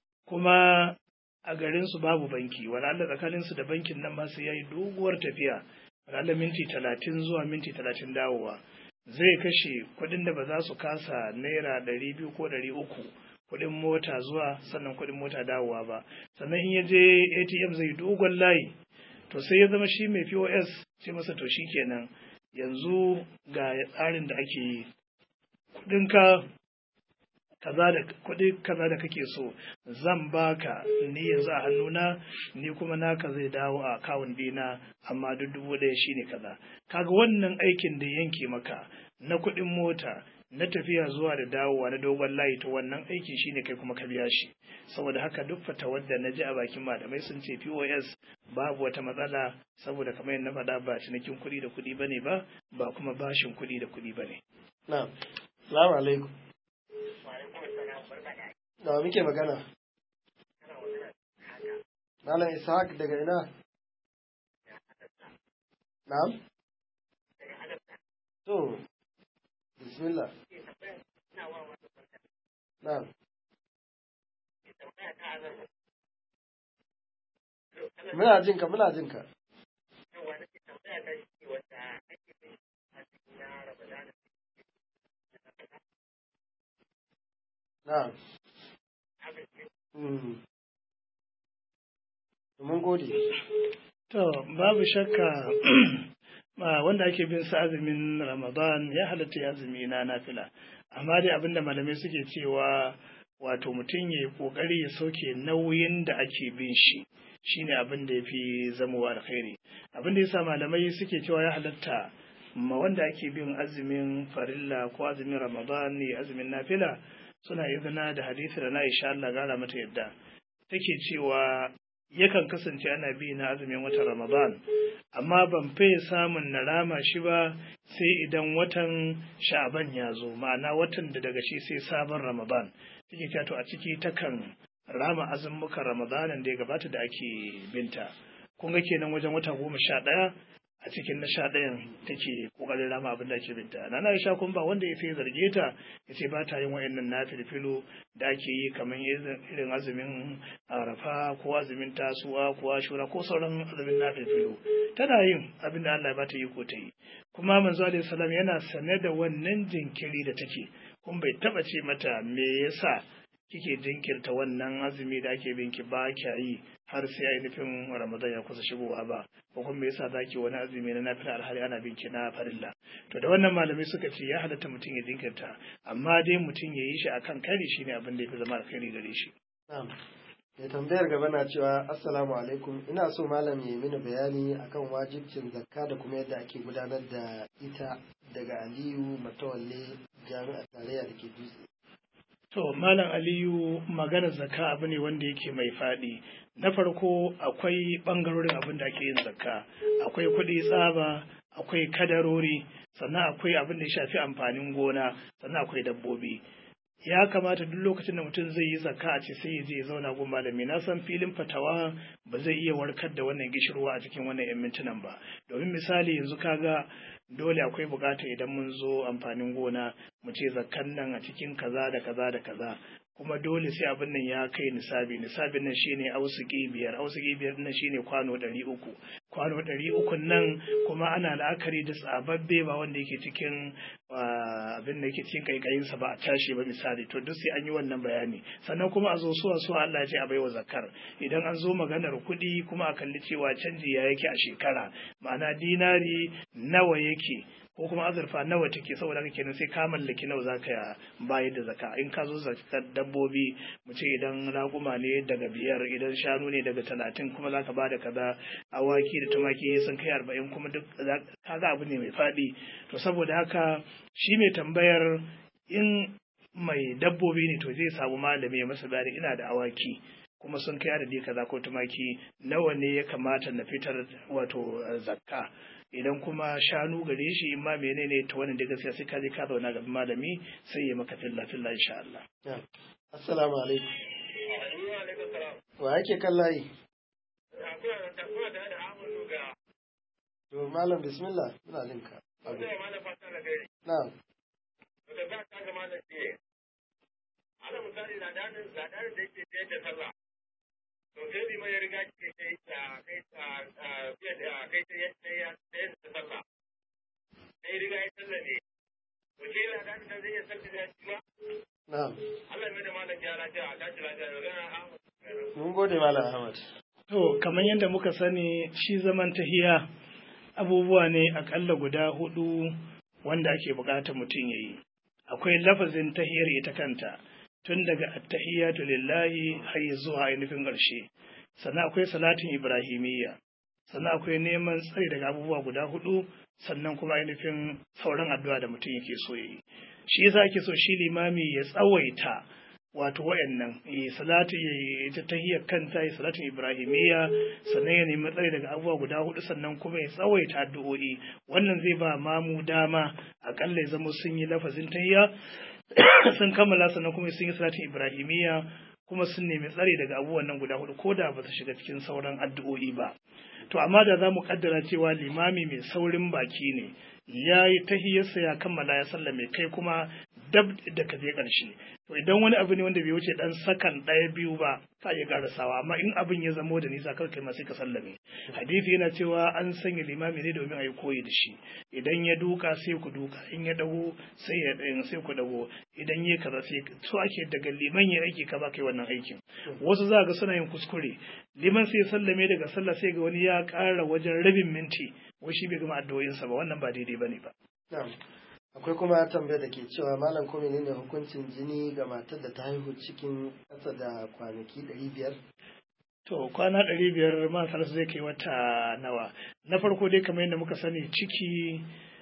kuma a garinsu babu banki wala'alla tsakaninsu da bankin nan ma sai ya yi doguwar tafiya wala'alla minti talatin zuwa minti talatin dawowa zai kashe kuɗin da ba za su kasa naira ɗari biyu ko ɗari uku kuɗin mota zuwa sannan kuɗin mota dawowa ba sannan in ya je atm zai dogon layi to sai ya zama shi mai pos sai masa to shi kenan yanzu ga tsarin da ake yi kuɗinka kaza da kuɗi kaza da kake so zan baka ni yanzu a hannuna ni kuma naka zai dawo a akawun dina amma duk dubu ɗaya shine kaza kaga wannan aikin da yanke maka na kuɗin mota na tafiya zuwa da dawowa na dogon layi to wannan aiki shine kai kuma ka biya shi saboda haka duk fatawar da na ji a bakin malamai sun ce POS babu wata matsala saboda kamar yadda na faɗa ba cinikin kuɗi da kuɗi bane ba ba kuma bashin kuɗi da kuɗi bane Na'am. Assalamu alaikum. Wa alaikum assalam barka da Da wa muke magana? kana magana haka Malam Ishaq daga ina? Na'am. daga adabta To, bismillah. ke tambaya ina wa wani barka Na'am. ke tambaya ta azar Muna jin ka, muna jin ka. yawa nake tambaya ta shi wanda ake bin a cikin na Ramadana Na'am. abin Mm. Mun gode. To, babu shakka ma wanda ake bin sa azumin Ramadan ya halatta ya azumi na nafila. Amma dai abinda malamai suke cewa wato mutum ya yi ƙoƙari ya sauke nauyin da ake bin shi shine abin da ya fi zamowa alkhairi. Abin da yasa malamai suke cewa ya halatta ma wanda ake bin azumin farilla ko azumin Ramadan ne azumin nafila suna izina da hadisi da na Aisha Allah gara mata yadda take cewa yakan kasance ana bi na azumin watan Ramadan, amma ban fiye samun na rama shi ba sai idan watan sha'aban ya zo, ma'ana watan da daga shi sai sabon Ramadan. Take cewa to a ciki takan rama azumukan Ramadanan da ya gabata da ake binta. kun ga kenan wajen wata goma sha ɗaya a cikin na sha ɗayan take ƙoƙarin rama abin da ake binta na na sha kun ba wanda ya sai zarge ta ya ce ba ta yin wa'annan na filfilo da ake yi kamar irin azumin arafa ko azumin tasuwa ko ashura ko sauran azumin na filfilo tana yin abin da Allah ya bata yi ko ta yi kuma manzo alaihi salam yana sane da wannan jinkiri da take kun bai taba ce mata me yasa kike jinkirta wannan azumi da ake binki ba kya yi har sai ainihin ramadan ya kusa shigowa ba ko kuma me yasa zaki wani azumi na nafila alhali ana binki na farilla to da wannan malamai suka ce ya halatta mutum ya jinkirta amma dai mutum ya yi shi akan kari shine abin da ya fi zama alkhairi gare shi na'am mai tambayar gaba na cewa assalamu alaikum ina so malam ya yi mini bayani akan wajibcin zakka da kuma yadda ake gudanar da ita daga aliyu matawalle jami'ar tarayya da ke dutse To, Malam Aliyu maganar zakka abu ne wanda yake mai faɗi. Na farko akwai ɓangarorin abin da ake yin zakka, akwai kuɗi tsaba, akwai kadarori, sannan akwai abin da ya shafi amfanin gona, sannan akwai dabbobi. Ya kamata duk lokacin da mutum zai yi zakka a ce sai ya je ya zauna gun malami na san filin fatawa ba zai iya warkar da wannan gishirwa a cikin wannan 'yan mintunan ba. Domin misali yanzu kaga dole akwai bukata idan mun zo amfanin gona mu ce zakkan nan a cikin kaza da kaza da kaza kuma dole sai abin nan ya kai nisabi nisabin nan shine ausuki biyar ausuki biyar nan shine kwano ɗari uku kwano ɗari uku nan kuma ana la'akari da tsababbe ba wanda yake cikin abin da yake cikin kaikayinsa ba a tashi ba misali to duk sai an yi wannan bayani sannan kuma a zo suwa suwa Allah ya ce a baiwa zakar idan an zo maganar kuɗi kuma a kalli cewa canji ya yake a shekara ma'ana dinari nawa yake ko kuma azurfa nawa take saboda haka kenan sai ka mallaki nawa zaka bayar da zaka in ka zo zakar dabbobi mu ce idan raguma ne daga biyar idan shanu ne daga talatin kuma zaka ba da kaza awaki da tumaki sun kai arba'in kuma duk kaga abu ne mai faɗi to saboda haka shi mai tambayar in mai dabbobi ne to zai samu malami ya masa bayani ina da awaki kuma sun kai adadi kaza ko tumaki nawa ne ya kamata na fitar wato zakka idan kuma shanu gare shi in ma menene ta wannan da gaskiya sai ka je ka zauna gaban malami sai ya maka filla filla insha Allah assalamu alaikum wa yake kan layi to malam bismillah ina linka na'am Ala misali na danin da da yake da sallah to sai bi mai riga ke kai ta kai ta fiye da kai ta yadda ya sai da sallah sai riga ya sallah ne to ke la da da zai sallah da shi ba na'am Allah mai da malam ya lafiya a tashi lafiya da gana Ahmad mun gode malam Ahmad to kamar yadda muka sani shi zaman tahiya abubuwa ne akalla guda hudu wanda ake bukatar mutum ya yi akwai lafazin tahiyar ita kanta tun daga attahiyatu lillahi har zuwa ainihin ƙarshe sannan akwai salatin ibrahimiyya sannan akwai neman tsari daga abubuwa guda hudu sannan kuma ainihin sauran addu'a da mutum yake so yi shi yasa ake so shi limami ya tsawaita wato wayannan ya salati ya ta tahiyar kanta ya salatin ibrahimiyya sannan ya nemi tsari daga abubuwa guda hudu sannan kuma ya tsawaita addu'o'i wannan zai ba mamu dama akalla ya zama sun yi lafazin tahiyya sun kammala sannan kuma sun yi salatin ibrahimiyya kuma sun nemi tsari daga abubuwan nan guda hudu ko da ba su shiga cikin sauran addu'o'i ba to amma da za mu kaddara cewa limami mai saurin baki ne ya yi tahiyarsa ya kammala ya sallame kai kuma dab da ka je ƙarshe to idan wani abu ne wanda bai wuce dan sakan ɗaya biyu ba ka iya karasawa amma in abin ya zamo da nisa kar kai ma sai ka sallame hadisi yana cewa an sanya limami ne domin a yi koyi da shi idan ya duka sai ku duka in ya dago sai ya ɗayan sai ku dago idan ya kaza sai so ake daga liman ya aiki ka ba kai wannan aikin wasu za ga suna yin kuskure liman sai sallame daga sallah sai ga wani ya ƙara wajen rabin minti wai shi bai gama addu'o'insa ba wannan ba daidai bane ba akwai kuma tambayar da ke cewa malam ko menene hukuncin jini ga matar da ta haihu cikin ƙasa da kwanaki ɗari biyar to kwana ɗari biyar matar zai kai wata nawa na farko dai kamar yadda muka sani ciki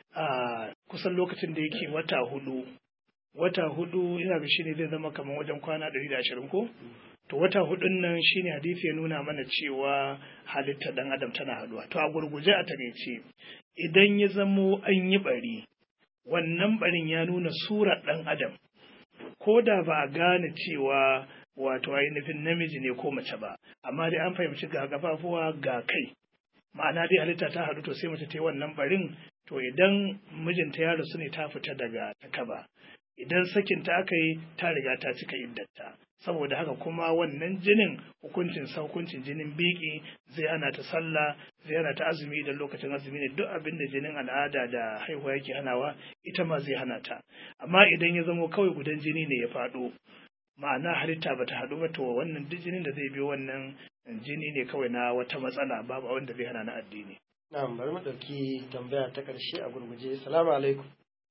a kusan lokacin da yake wata hudu wata hudu ina ga shine zai zama kamar wajen kwana ɗari da ashirin ko to wata hudun nan shine hadisi ya nuna mana cewa halitta ɗan adam tana haduwa to a gurguje a takaice idan ya zamo an yi bari wannan barin ya nuna surar ɗan adam ko da ba a gane cewa wato ainihin namiji ne ko mace ba amma dai an fahimci ga gafafuwa ga kai ma'ana dai halitta ta haɗu to sai mace ta yi wannan barin to idan mijinta ya rasu ne ta fita daga takaba idan sakinta aka yi ta riga ta cika iddata saboda haka kuma wannan jinin hukuncin sa hukuncin jinin biki zai ana ta sallah zai ana ta azumi idan lokacin azumi ne duk abin da jinin al'ada da haihuwa yake hanawa ita ma zai hana ta amma idan ya zamo kawai gudan jini ne ya faɗo ma'ana halitta ba ta haɗu ba to wannan duk jinin da zai biyo wannan jini ne kawai na wata matsala babu abin da zai hana na addini na'am bari mu ɗauki tambaya ta ƙarshe a gurguje salamu alaikum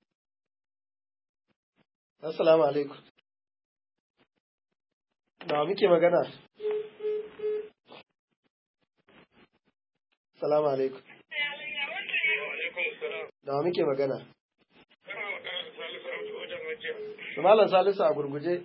assalamu alaikum da muke magana salamu alaikum da muke magana Malam Salisu a gurguje.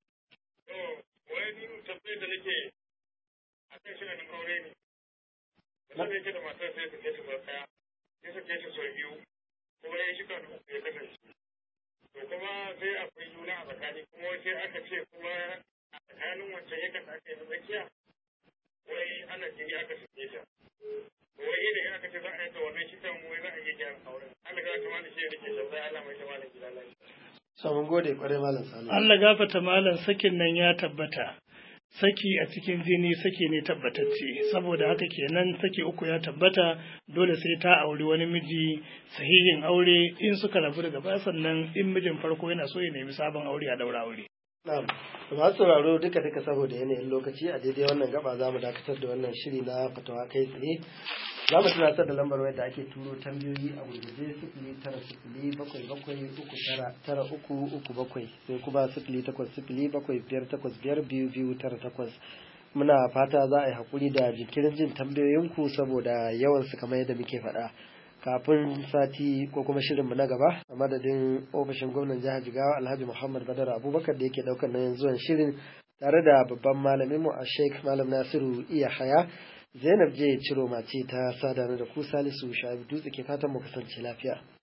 wani tambayar da nake a kan shi nan aure ne. Wanda yake da matar sai sake ta sau ɗaya, ya sake ta sau biyu, kuma ya shiga da uku ya kasance. To kuma sai akwai juna a tsakani kuma sai aka ce kuma a tsakanin wancan yakan da aka yi na tsakiya, wai ana jini aka sake ta. Wai idan aka ce za a yi ta wannan shi kan wai za a iya gyara auren. Allah ga ta mana shi ya rike shan Allah mai ta mana gida lafiya. Samun gode kwarai Malam Salisu. Allah gafata malam sakin nan ya tabbata saki a cikin jini saki ne tabbatacce saboda haka kenan saki uku ya tabbata dole sai ta auri wani miji sahihin aure in suka rabu daga baya sannan in mijin farko yana so ya nemi sabon aure a daura aure Na'am. To masu sauraro duka duka saboda yanayin lokaci a daidai wannan gaba za mu dakatar da wannan shiri na fatawa kai tsaye. Za mu tunatar da lambar wayar da ake turo tambayoyi a gurguje sifili tara sifili bakwai bakwai uku tara tara uku uku bakwai sai kuma sifili takwas sifili bakwai biyar takwas biyar biyu biyu tara takwas. Muna fata za a yi haƙuri da jinkirin jin tambayoyinku saboda yawan su kamar yadda muke faɗa. kafin sati ko kuma shirinmu na gaba a madadin ofishin gwamnan jihar jigawa alhaji muhammad badar abubakar da yake daukar nauyin zuwan shirin tare da babban malamin mu a sheikh malam nasiru iya haya zainab je ciro mace ta sadana da ku salisu shabi dutse ke fatan mu kasance lafiya